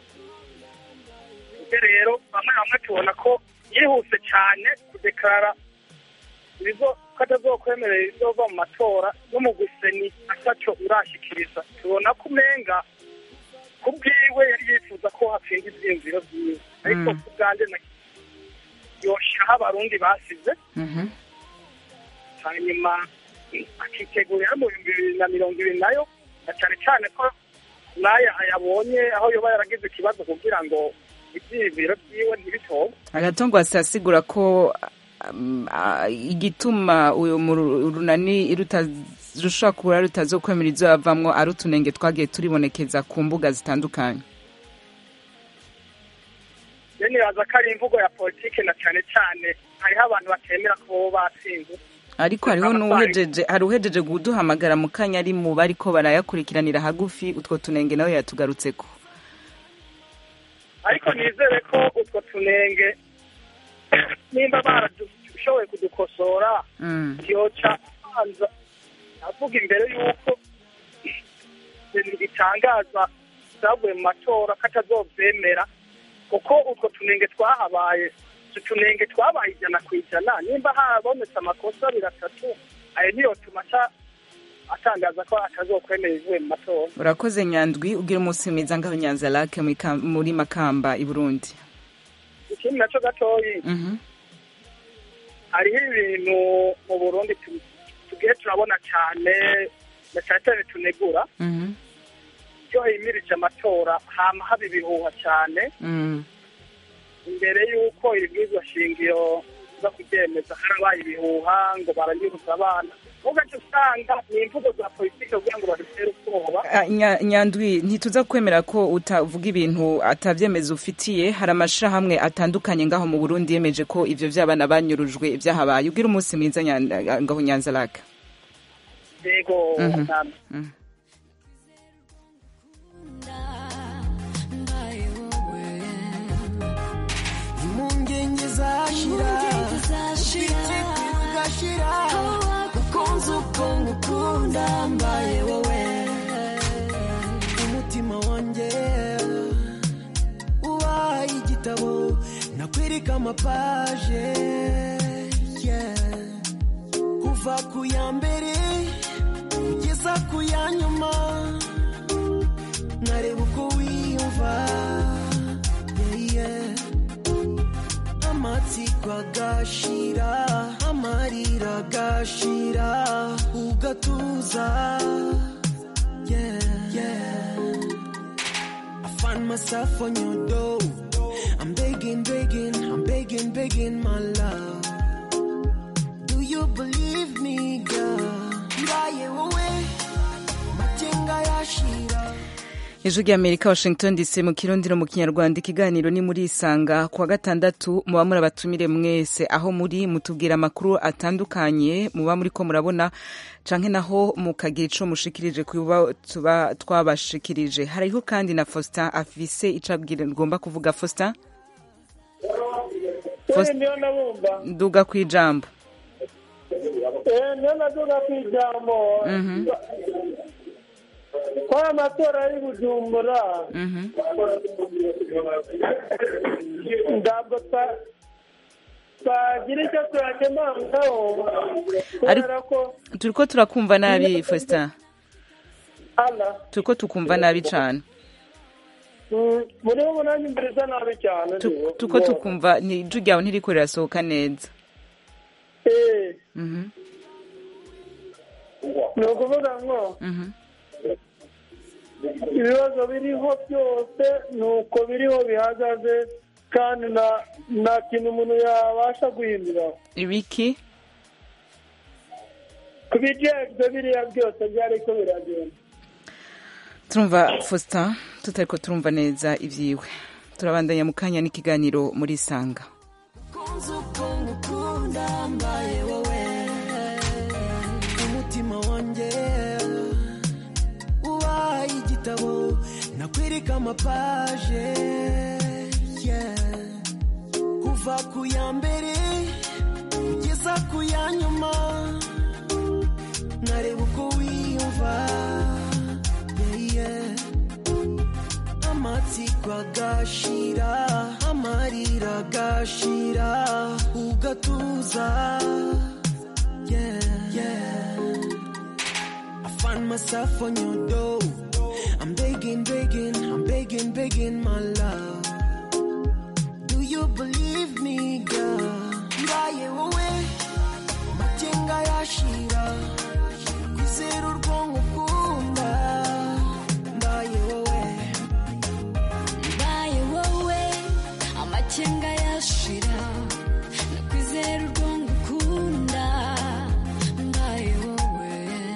ibyo rero bamwe bamwe tubona ko yihuse cyane kudekarara ibizo ko atazokwemerera ibizova mu matora no mu guseni ataco urashikiriza tubona ko umenga ku bwiwe yari yifuza ko hatsinda ivyiyumviro vyiwe ariko Mm. ku bwanje na- yoshiraho abarundi basize Mhm. hanyuma akitegurira mu bihumbi bibiri na mirongo ibiri nayo na cyane cyane ko n'aya ayabonye aho yoba yaragize ikibazo kugira ngo ivyiyumviro vyiwe ntibitobe agatongo asigura ko um, ah, igituma uyu mu- urunani rushobora kuba rutazokwemera izo yavamwo ari utunenge twagiye turibonekeza ku mbuga zitandukanye rero nibaza ko ari imvugo ya politike na cyane cyane hariho abantu batemera ko bo batsinze ariko hariho n'uhejeje hari uhejeje kuduhamagara mu kanya ari mu bariko barayakurikiranira hagufi utwo tunenge nawe yatugarutseko ariko nizere ko utwo tunenge nimba barashoboye kudukosora Mm. yoca abanza avuga imbere y'uko ibintu bitangaza byavuye mu matora ko atazovyemera kuko utwo tunenge twahabaye utu tunenge twabaye ijana ku ijana nimba habonetse amakosa abiri atatu ayo niyo tuma aca- atangaza ko atazokwemera ibivuye mu matora urakoze nyandwi ugira umunsi mwiza ngaho nyanza lake muri Ka- muri makamba i burundi ikindi naco gatoyi Mhm. hariho ibintu mu burundi tu- tugiye turabona cyane na cyane cyane tunegura Mhm. iyo himirije amatora hama haba ibihuha cyane Mm. imbere y'uko ibibwizwa shingiro zo kubyemeza harabaye ibihuha ngo baranyuruza abana ugaca usanga ni imvugo za politiki kugira ngo badutere ubwoba Ah, Nya- nyandwi ntituza kwemera ko utavuga ibintu atavyemeza ufitiye hari amashirahamwe atandukanye ngaho mu burundi yemeje ko ivyo vy'abana banyurujwe vyahabaye ugira umunsi mwiza Nyan- ngaho nyanza lake yego Mhm. namwe. Mhm. impungenge zashira Impungenge zashira. ubwikekwe bugashira ukunze uko ngukunda mbaye wowe umutima wanjye ubaye igitabo nakwereka amapaje yeah. kuva ku ya mbere kugeza ku ya nyuma nkareba uko wiyumva yeah, yeah. amatsiko agashira amarira agashira ugatuza yeah, yeah. I find myself on your door. I'm begging, begging, I'm begging, begging, my love. Do you believe? believe me girl mbaye wowe magenga yashira ijwi ry'amerika washington dc mu kirundi no mu kinyarwanda ikiganiro ni muri isanga kuwa gatandatu muba muri abatumire mwese aho muri mutubwira amakuru atandukanye muba muri ko murabona canke naho mukagira ico mushikirije kuba tuba twabashikirije hariho kandi na faustin afise ico abwira ngomba kuvuga faustin Wewe ndio nabumva nduga kwijambo eh ndio naduga kwijambo Mhm. kwa amatora ari bujumbura Mhm. ntabwo twa- twagira icyo tuyakemangaho kubera ko turiko turakumva nabi faustin ala turiko tukumva nabi cane mm, muri ubu nanjye mbiriza nabi cyane Tu- turiko tukumva ni ijwi ryawe ntiriko rirasohoka neza eh Mhm. ni ukuvuga ngo Mhm. ibibazo biriho byose ni uko biriho bihagaze kandi nta nta kintu umuntu yabasha guhindura ibiki ku bijejwe biriya byose byariko biragenda turumva faustin tutariko turumva neza ivyiwe turabandanya mu kanya n'ikiganiro muri isanga kunze uko ngukunda mbaye wowe umutima wanjye ubaye igitabo nakwereka amapaje yeah. kuva ku ya mbere kugeza ku ya nyuma nkareba uko wiyumva yeah, yeah. amatsiko agashira amarira agashira ugatuza yeah, yeah. I find myself on your door I'm begging, begging, I'm begging, begging my love Do you believe me girl mbaye wowe magenga yashira kwizera urwonko ukunda mbaye wowe mbaye wowe amakenga yashira nakwizera urwongo ukunda mbaye wowe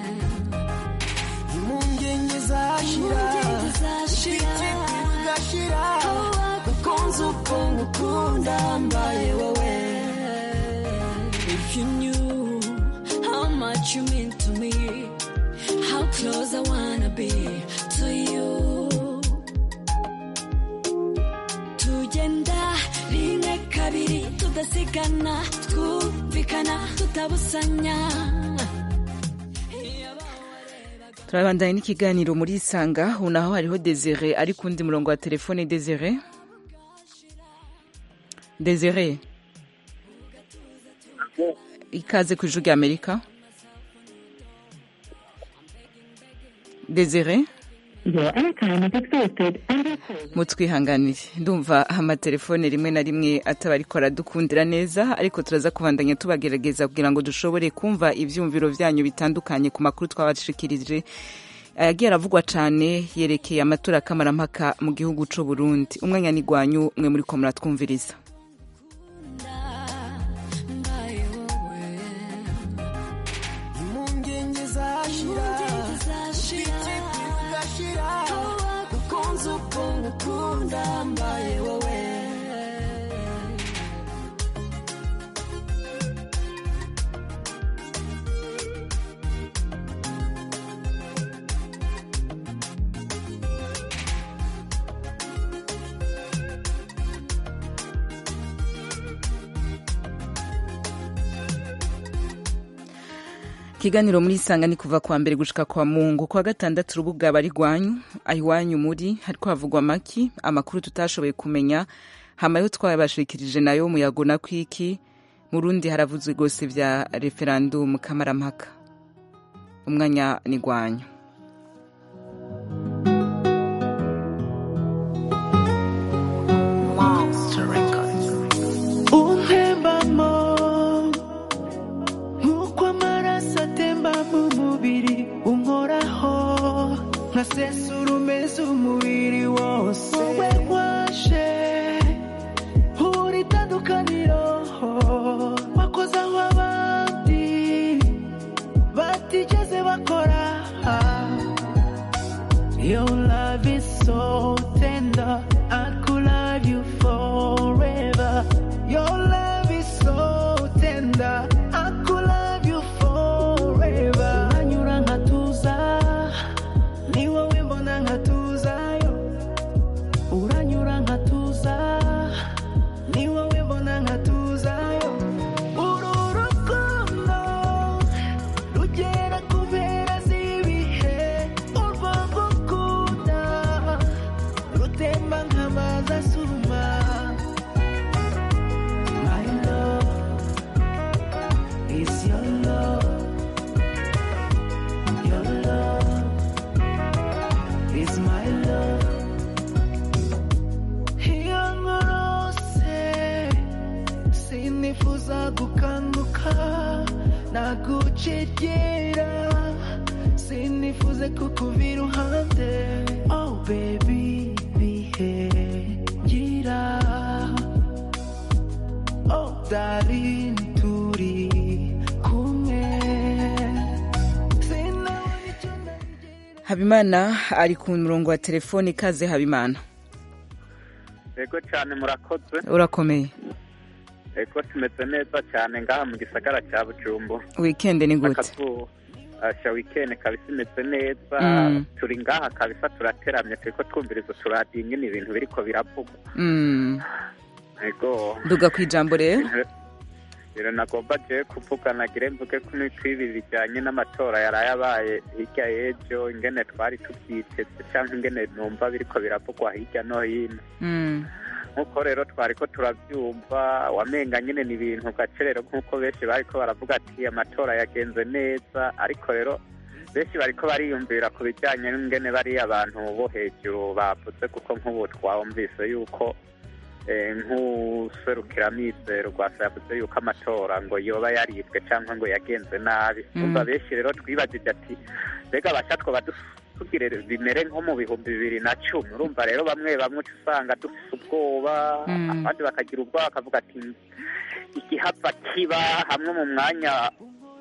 impungenge zashira Impungenge zashira. ubwite bugashira kuko nzi uko ngukunda mbaye wowe If you knew how much you mean to me, how close I wanna be to you. Tugenda rimwe kabiri tudasigana, twumvikana tutabusanya. turabandanya n'ikiganiro muri isanga ubu naho hariho desire ari ku wundi murongo wa telefone desire desire ikaze ku ijwi ry'amerika desire mutwihanganire ndumva amatelefone rimwe na rimwe ataba ariko aradukundira neza ariko turaza kubandanya tubagerageza kugira ngo dushobore kumva ivyumviro vyanyu bitandukanye ku makuru twabashikirije ayagiye aravugwa cane yerekeye amatora kamarampaka mu gihugu c'u Burundi umwanya ni gwanyu mwe muri ko muratwumviriza impungenge zashira ubwite bugashira kuko nzi uko ngukunda mbaye wowe ikiganiro muri isanga ni kuva kwa mbere gushika kwa mungu kwa gatandatu urubuga bari rwanyu ahiwanyu muri hariko havugwa amaki amakuru tutashoboye kumenya hamayo twabashikirije nayo muyago na kwiki mu rundi haravuzwe rwose vya referandumu kamarampaka umwanya ni gwanyu umpembamo nk'uko amaraso atemba mu mubiri unkoraho nkasesura umeze umubiri wose wowe waje uri itandukaniro wakoze aho abandi gukanguka nagucegera sinifuze kukuva iruhande oh baby bihe ngira oh darling turi kumwe habimana ari ku murongo wa telefoni ikaze habimana yego cyane murakoze urakomeye yego tumeze neza cyane ngaha mu gisagara cya bujumbu wikendi ni gute akazuba asha wikendi kabisa imeze neza Mm. turi ngaha kabisa turateramye turiko twumviriza turadiyo nyine ibintu biriko biravugwa Mm. yego nduga ku ijambo rero rero nagomba je kuvuga nagire mvuge ko n'ibi bijyanye n'amatora yaraye abaye hirya y'ejo ingene twari tubyiteze cyangwa ingene numva biriko biravugwa hirya no hino Mm. nk'uko rero twari ko turabyumva wamenga nyine ni ibintu gacerero nk'uko benshi bariko baravuga ati amatora yagenze neza ariko rero benshi bariko bariyumvira ku bijyanye n'ingene bariya abantu bo hejuru bavuze kuko nk'ubu twumvise yuko eh, nk'userukiramitero rwasa yavuze yuko amatora ngo yoba yaribwe cyangwa ngo yagenze nabi Mm. umva benshi rero twibagije ati mbega basha twoba tugire bimere nko mu bihumbi bibiri na cumi urumva rero bamwe bamwe uca usanga dufite ubwoba Mm. abandi bakagira ubwoba bakavuga ati igihava kiba hamwe mu mwanya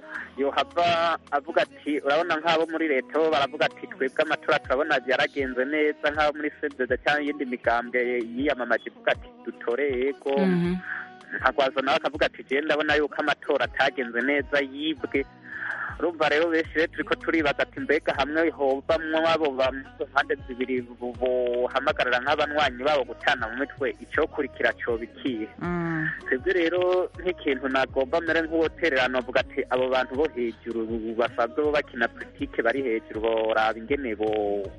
yohava avuga ati urabona nk'abo muri leta bo baravuga ati twebwe amatora turabona yaragenze neza nk'abo muri sedede cyangwa iyindi migambwe yiyamamaje ivuga ati dutore yego Mhm. nkagwaza nawe akavuga ati jewe ndabona yuko amatora atagenze neza yibwe urumva rero benshi rero turiko turibaza ati mbega hamwe hovamwo abo ba- mu mpande zibiri bo- bohamagarira nk'abanywanyi babo gutana mu mitwe icokurikira coba ikihe Mm. twebwe rero nk'ikintu nagomba mbere nk'uwotererano avuga ati abo bantu bo hejuru basanzwe bo bakina politike bari hejuru boraba ingene bo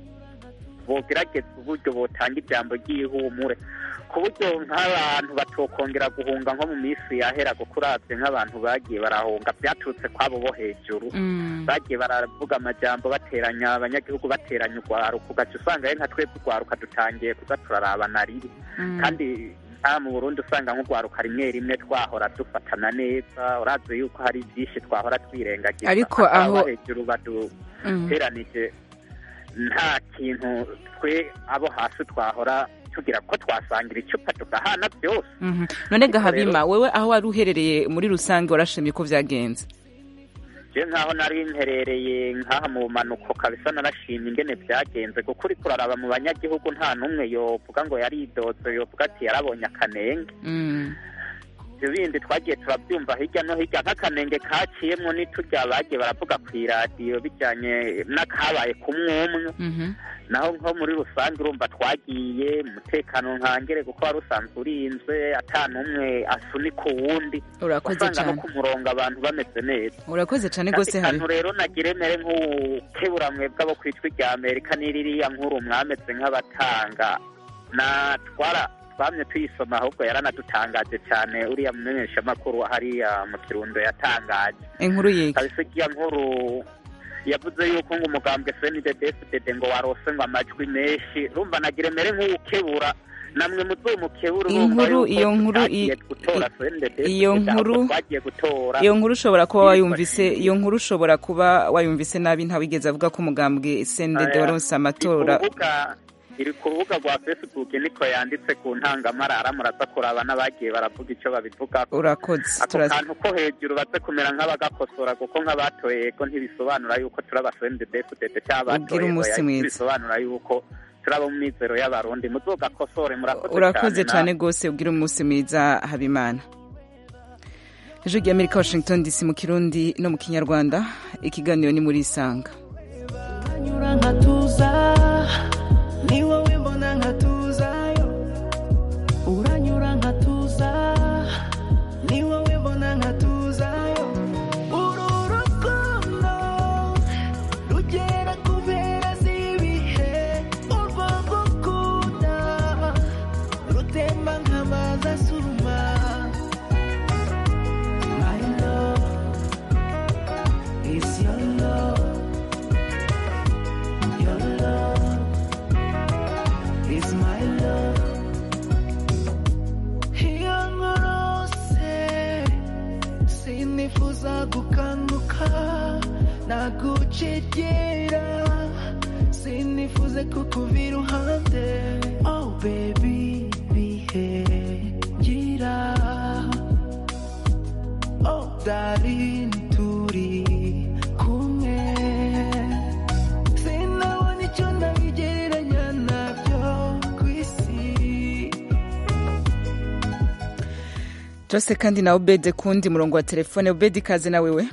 bogerageza uburyo botanga ijambo ry'ihumure ku buryo nk'abantu batokongera guhunga nko mu minsi yahera kuko uravye nk'abantu bagiye barahunga byaturutse kwabo bo hejuru Mm. bagiye baravuga amajambo bateranya abanyagihugu bateranya urwaruka ugaca usanga rero nka twebwe urwaruka dutangiye kuza turarabana riri Mm. kandi nta mu burundi usanga nk'urwaruka rimwe rimwe twahora dufatana neza urazi yuko hari byinshi twahora twirengagiza Ariko abo aho- hejuru Mm. baduteranije nta kintu twe abo hasi twahora tugira ko twasangira icupa tugahana byose Mhm. none Ariko gahabima rero- wewe aho wari uherereye muri rusange warashimye ko byagenze je nkaho nari mperereye nkaha mu bumanuko kabisa narashimye ingene byagenze kuko uriko uraraba mu banyagihugu nta n'umwe yovuga ngo yaridoze yovuga ati yarabonye akanenge Mm. ibyo bindi twagiye turabyumva hirya no hirya nk'akanenge kaciyemwo n'iturya bagiye baravuga ku iradiyo bijyanye n'akabaye ku mwumwe Mhm. naho nko muri rusange urumva twagiye umutekano nkangere kuko wari usanzwe urinzwe ata n'umwe asunika uwundi urakoze wasanga no cyane ku murongo abantu bameze neza urakoze cyane rwose akantu habi rero nagire mere nk'ukebura mwebwe abo ku ijwi rya amerika n'iririya nkuru mwameze nk'abatanga na twara twamye tuyisoma ahubwo yaranadutangaje cyane uriya mumenyeshamakuru hariya mu kirundo yatangaje inkuru yiga kabisa igiya nkuru yavuze yuko ngo umugambwe snddfdd ngo warose ngo amajwi menshi rumva nagire mere nk'uwukebura namwe muzumukebura urumva Inkuru- yuko iyo nkuru tutagiye i- gutora i- SNDD-FDD, iyo ahubwo nkuru- twagiye gutora iyo nkuru ushobora kuba wayumvise iyo nkuru ushobora kuba wayumvise nabi ntawigeze avuga ko umugambwe sendede Aya, waronse amatora iri ku rubuga- iri ku rubuga rwa facebook niko yanditse ku ntangamarara muraza kuraba n'abagiye baravuga icyo babivuga urakoze ako turazi kantu ko hejuru baze kumera nk'abagakosora kuko nk'abatoye yego ntibisobanura yuko turi abasendedefudede cyangwa Ugire abatoye umunsi oya, mwiza. bisobanura yuko turi abo mu mizero y'abarundi muzogakosore murakoze urakoze cyane na- rwose ubwira umunsi mwiza habimana ijwi rya amerika washington dc mu kirundi no mu kinyarwanda ikiganiro ni muri isanga nyura nkatuza ni wowe mbona nkatuzayo uranyura nkatuza ni wowe mbona nkatuzayo uru rukundo rugera ku mpera z'ibihe urwo ngukunda rutemba nk'amazi asuma My love is your love nagucegera sinifuze kukuva iruhande oh baby bihe gira oh darling turi kumwe sinabona icyo nabigereranya nabyo ku isi Jose kandi na Obed kundi murongo wa telefone Obed ikaze na wewe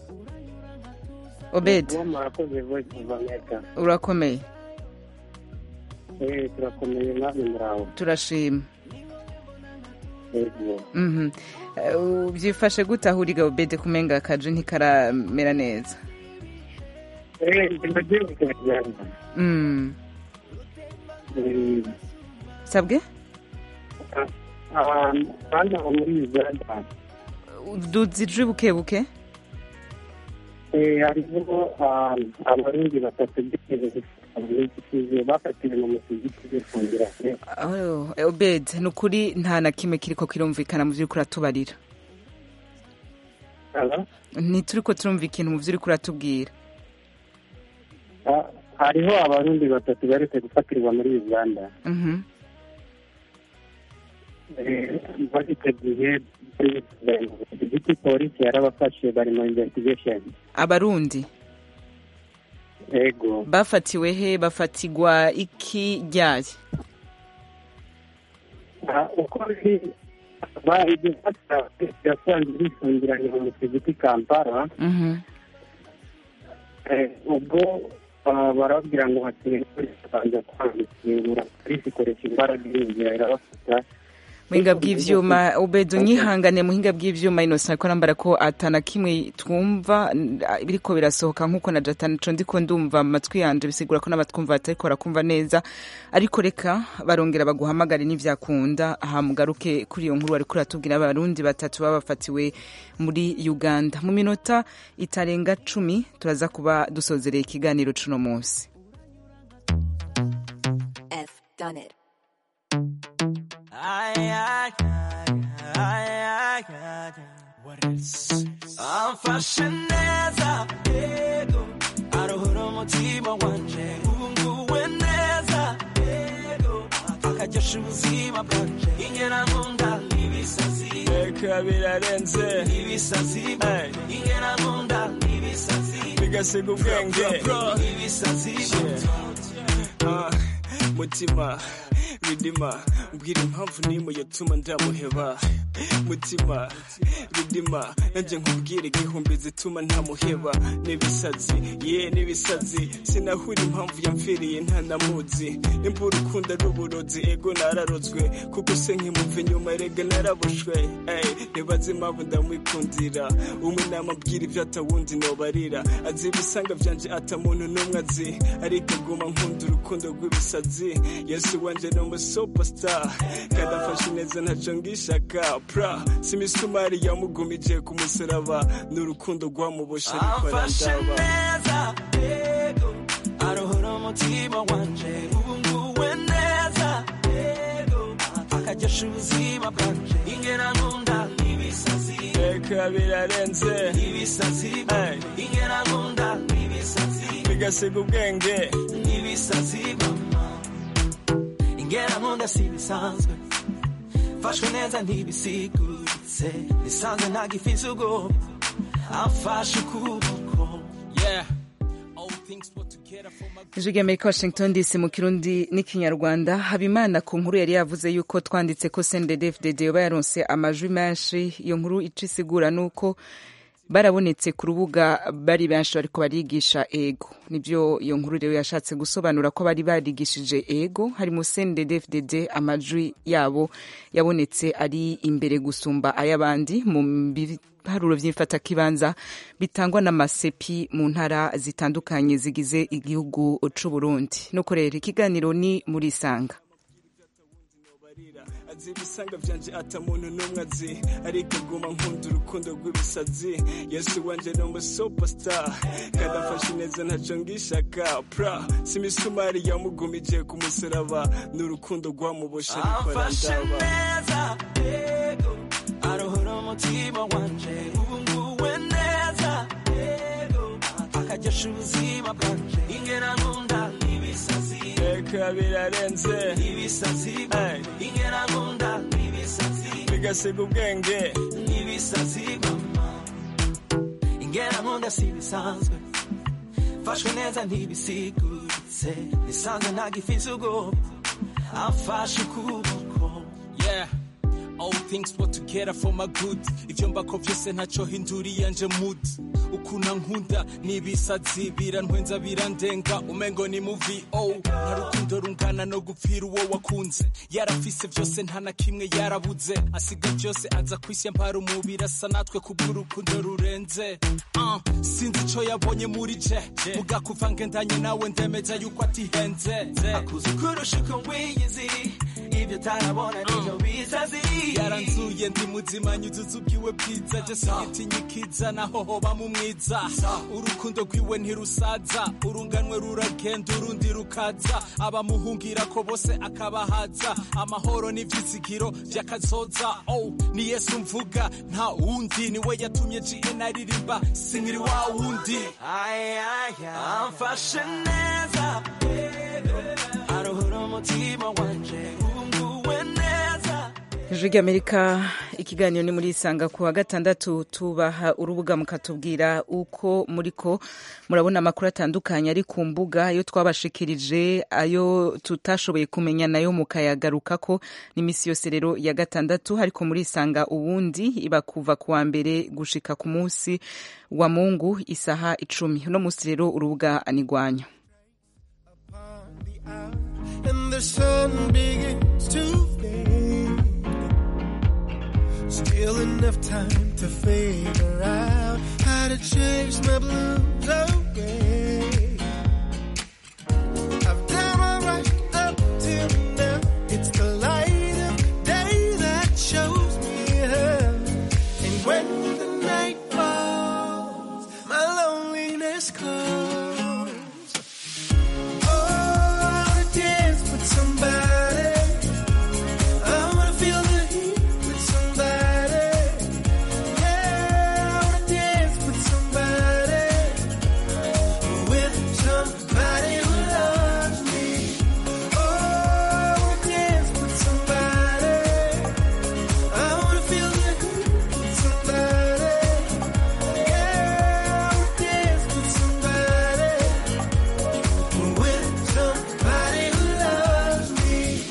Obed murakoze voice of america urakomeye eh turakomeye namwe muraho turashima yego Mhm. Eh, byifashe gute aho uriga Obed kumenga akaje ntikaramera neza eh ndagiye kujyana Mm. eh sabwe abantu bana muri Uganda duzije buke buke eh hariho ah, abarundi batatu bigeze gufata bafatiwe mu musigiti bifungira Oh, eh, Obed ni ukuri nta na kimwe kiriko kirumvikana mu vy'uriko uratubarira ntituriko turumva ikintu mu vy'uriko uratubwira Ah, hariho abarundi batatu baretse gufatirwa muri uganda Mhm. Eh, muri icyo gihe igiti polisi yarabafashe bari mu investigation abarundi yego bafatiwe he bafatigwa iki ryari Ah, uko biri bahise bafata yasanze bifungiranye mu musigiti kampala Mhm. Eh, ubwo ah, barababwira ngo hakeneye kubanza kwandikingura polisi ikoresha imbaraga irinjira irabafata muhinga bw'ivyuma Obed unyihangane muhinga bw'ivyuma Innocent ko nambara ko atana kimwe twumva n- ah, biriko birasohoka nkuko na Jatan co ndiko ndumva mu matwi yanje bisigura ko n'abatwumva batariko barakumva neza ariko reka barongera baguhamagare n'ivyakunda aha mugaruke kuri iyo nkuru wariko uratubwira abarundi batatu babafatiwe muri Uganda mu minota itarenga cumi turaza kuba dusozereye ikiganiro cuno munsi F done it. Ay, ay, ay, ay, ay, ay. What else? amfashe neza yego aruhura umutima wanje ubu nguwe neza yego akaryosha ubuzima bwanje ingena nkunda ibisazi reka birarenze ibisazi ingena nkunda ibisazi bigasiga ubwenge ibisazi Ah, mutima ridima mbwira impamvu n'imwe yatuma ndamuheba mutima ridima nanjye nkubwire igihumbi zituma ntamuheba n'ibisazi ye n'ibisazi sinahura impamvu yamfiriye ntanamuzi nimba urukundo ari uburozi ego nararozwe kuko se nkimumva inyuma erega narabushwe ey ntibaze impamvu ndamwikundira umwe namabwira ibyo atawundi nobarira azi ibisanga byanje atamuntu n'umwe azi ariko aguma nkunda urukundo rw'ibisazi yesu wanje ni umusupastar kandi afashe neza ntaco ngishaka pra si imisumari yamugumije ku musaraba ni urukundo rwamuboshe rukora ndaba arohora umutima wanje ubu nguwe neza yego akaryosha ubuzima bwanje ingena nkunda ibisazi reka birarenze ibisazi ingena nkunda ibisazi bigasiga ubwenge ibisazi mama ingena nkunda si bisanzwe mfashwe neza ntibisiguritse nisanze ntagifise ubwoba amfashe ukuboko yeah all things put together for my ijwi ry'amerika washington dc mu kirundi n'ikinyarwanda habimana ku nkuru yari yavuze yuko twanditse ko sendedefdd yoba yaronse amajwi menshi iyo nkuru ico isigura ni uko barabonetse ku rubuga bari benshi bariko barigisha ego nibyo iyo nkuru rero yashatse gusobanura ko bari barigishije ego harimo sendedefdd amajwi yabo yabonetse ari imbere gusumba ay'abandi mu biharuro vy'imfatakibanza bitangwa n'amasepi mu ntara zitandukanye zigize igihugu c'u Burundi nuko rero ikiganiro ni muri sanga azi ibisanga byanje ata muntu n'umwe azi ariko aguma nkunda urukundo rw'ibisazi yesu wanje ni umusupastar kandi afashe neza ntaco ngishaka pra si imisumari yamugumije ku musaraba ni urukundo rwamuboshe rukora ndaba arohora umutima wanje ubu nguwe neza yego wafashe ubuzima bwanje ingena nkunda ibisazi reka birarenze ibisazi ingena nkunda ibisazi bigasiga ubwenge ibisazi mama ingena nkunda si bisanzwe mfashwe neza ntibisiguritse nisanze ntagifise ubwoba amfashe ukuboko yeah all things work together for my good ivyo mbako vyose ntaco hinduriye nje mood ukuna nkunda n'ibisazi birantwenza birandenga umengo ni muvi oh nta rukundo rungana no gupfira uwo wakunze yarafise vyose nta na kimwe yarabuze asiga vyose aza kwisi mpara umubiri asa natwe kubw'urukundo rurenze uh, sinzi ico yabonye muri je muga kuva ngendanye nawe ndemeza yuko atihenze akuzi kurusha uko wiyizi ibyo utarabona nivyo bisazi yaranzuye ndi muzima nyuzuza ubwiwe bwiza je sigitinya ikiza naho hoba mu mwiza urukundo rwiwe ntirusaza urunganwe ruragenda urundi rukaza abamuhungira ko bose akabahaza amahoro n'ivyizigiro vy'akazoza oh ni yesu mvuga nta wundi niwe yatumye gn aririmba sinkiri wa wundi amfashe neza aruhura umutima wanje unguwe neza ijwi ry'amerika ikiganiro ni muri isanga ku wa gatandatu tubaha urubuga mukatubwira uko muriko murabona amakuru atandukanye ari ku mbuga ayo twabashikirije ayo tutashoboye kumenya nayo mukayagarukako n'iminsi yose rero ya gatandatu ariko muri isanga ubundi iba kuva ku wa mbere gushika ku munsi wa mungu isaha icumi uno munsi rero urubuga anigwanya and the sun begins to fade. Still enough time to figure out how to chase my blues away. I've done alright up till now. It's the light of day that shows me how. And when the night falls, my loneliness calls. Oh, I wanna dance with somebody. I wanna feel the heat with somebody. Yeah, I wanna dance with somebody. With somebody who loves me. Oh, I wanna dance with somebody. I wanna feel the heat with somebody. Yeah, I wanna dance with somebody. With somebody who loves me.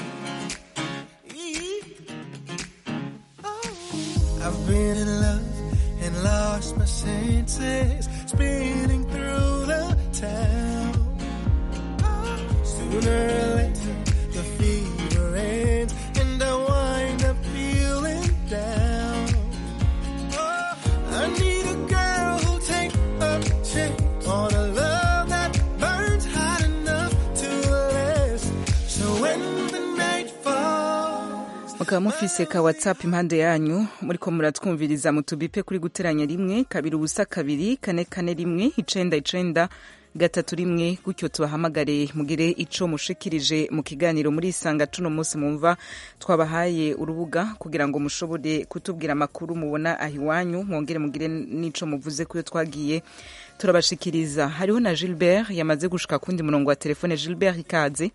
I've been in love and lost my senses, spinning through the town. Sooner or later, the fever ends, and I wind up feeling down. Oh, I need a girl who'll take a chance on a love that burns hot enough to last. So when the night falls, mukaba mufise ka whatsapp impande yanyu muriko muratwumviriza mutubipe kuri guteranya rimwe kabiri ubusa kabiri kane kane rimwe icenda icenda gatatu rimwe gutyo tubahamagare mugire ico mushikirije mu kiganiro muri isanga tuno munsi mumva twabahaye urubuga kugira ngo mushobore kutubwira amakuru mubona aho iwanyu mwongere mugire n'ico muvuze kuyo twagiye turabashikiriza hariho na gilbert yamaze gushika kundi murongo wa telefone gilbert ikaze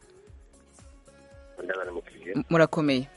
M- murakomeye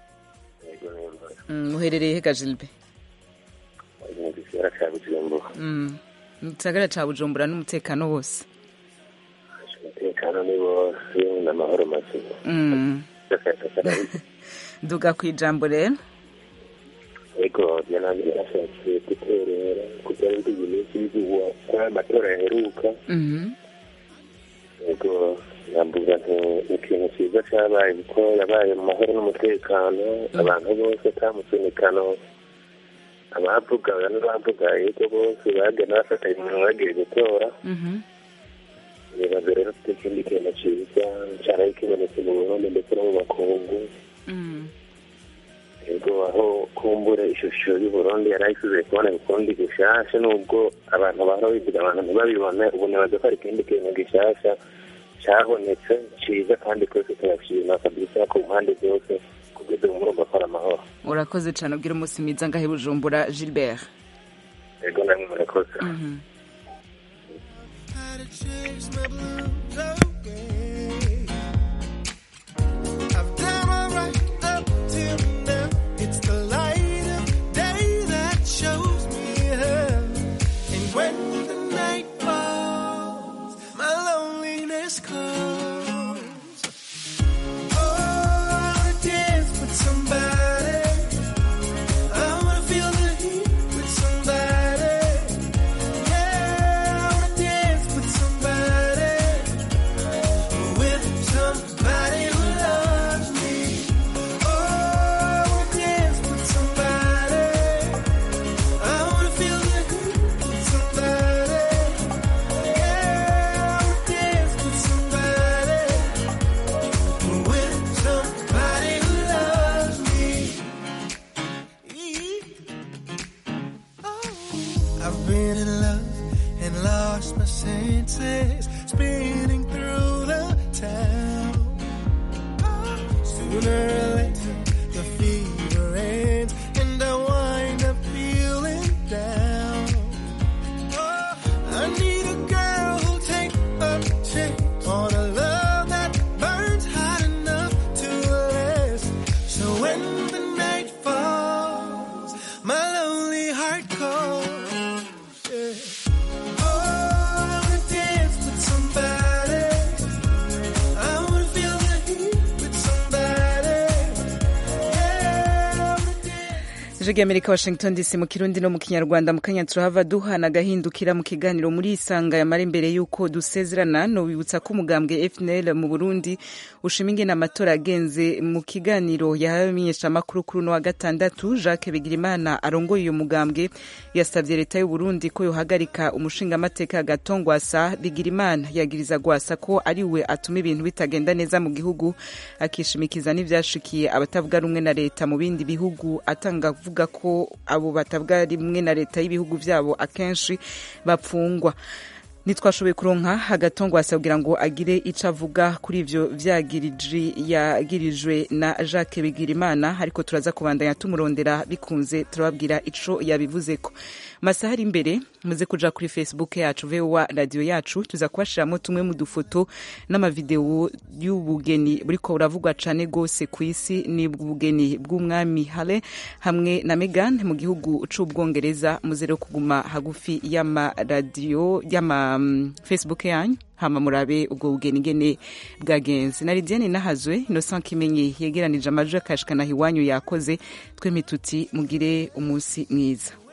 Mm, muherereye hega gilbert mu gisagara ca bujumbura Mm. mu gisagara ca bujumbura n'umutekano wose umutekano ni wose n'amahoro mazima Mm. duga ku ijambo rero ego yananje yarashatse guterera kugira ngo iyi minsi y'iguwa kwa amatora yaheruka Mhm. ego nambuga nti ikintu cyiza cyabaye kuko yabaye mu mahoro n'umutekano abantu bose ata musunikano abavuga n'abavuga yego bose bagenda bafatanya umuntu bagiye gutora Mhm. nibaza rero ko ikindi kintu cyiza cyaraye kibonetse mu burundi ndetse no mu makungu Mm. yego aho kumbura ishusho y'uburundi yari ayisize kubona ukundi gishasha nubwo abantu bahora bivuga abantu ntibabibone ubu nibaza ko hari ikindi kintu gishasha cyabonetse cyiza kandi twese turashima kabisa ku mpande zose kugeza ubu murumva ko ari amahoro urakoze cyane ubwira umunsi mwiza ngahe bujumbura gilbert yego namwe murakoze Mhm. to chase my blues away. I've done alright up till now. It's the light of day that shows me how. And when the night falls, my loneliness calls. Oh, I wanna dance with somebody. I wanna feel the heat with somebody. Yeah, I wanna dance with somebody. With somebody who loves me. Oh, I wanna dance with somebody. I wanna feel the heat with somebody. Yeah, I wanna dance with somebody. With somebody who loves me. I've been in love and lost my senses, spinning through the town. Sooner or later, the fever ends, and I wind up feeling down. Oh, I need a girl who'll take a chance on a love that burns hot enough to last. So when the night falls, my lonely heart calls. Yeah. Oh, I wanna dance with somebody. I wanna feel the heat with somebody. Yeah, I wanna ijwi ry'amerika washington dc mu kirundi no mu kinyarwanda mu kanya turahava duhana agahindukira mu kiganiro muri isanga yamara imbere y'uko dusezerana nobibutsa ko umugambwe fnl mu burundi ushima ingene amatora agenze mu kiganiro yahawe amenyeshamakuru kuri uno wa gatandatu jacques bigirimana arongoye uyu mugambwe yasabye leta y'u burundi ko yohagarika umushingamateka gatongwasa bigirimana yagiriza gwasa ko ari we atuma ibintu bitagenda neza mu gihugu akishimikiza n'ivyashikiye abatavuga rumwe na leta mu bindi bihugu atanga avuga ko abo batavuga rimwe na leta y'ibihugu vyabo akenshi bapfungwa ntitwashoboye kuronka agatongo asabwira ngo agire ico avuga kuri ivyo vyagiriji yagirijwe na Jacques Bigirimana ariko turaza kubandanya tumurondera bikunze turababwira ico yabivuzeko masaha ari imbere muze kuja kuri facebook yacu VOA radio yacu tuza kubashiramo tumwe mu dufoto n'amavideo y'ubugeni buriko buravugwa cane gose ku isi ni ubugeni bw'umwami Hale hamwe na Meghan mu gihugu c'ubwongereza muze rero kuguma hagufi y'amaradiyo y'ama um, facebook yanyu hama murabe ubwo bugeni ngene bwagenze na Lidiane nahazwe Innocent Kimenyi yegeranije amajwi akashikana iwanyu yakoze twemituti mugire umunsi mwiza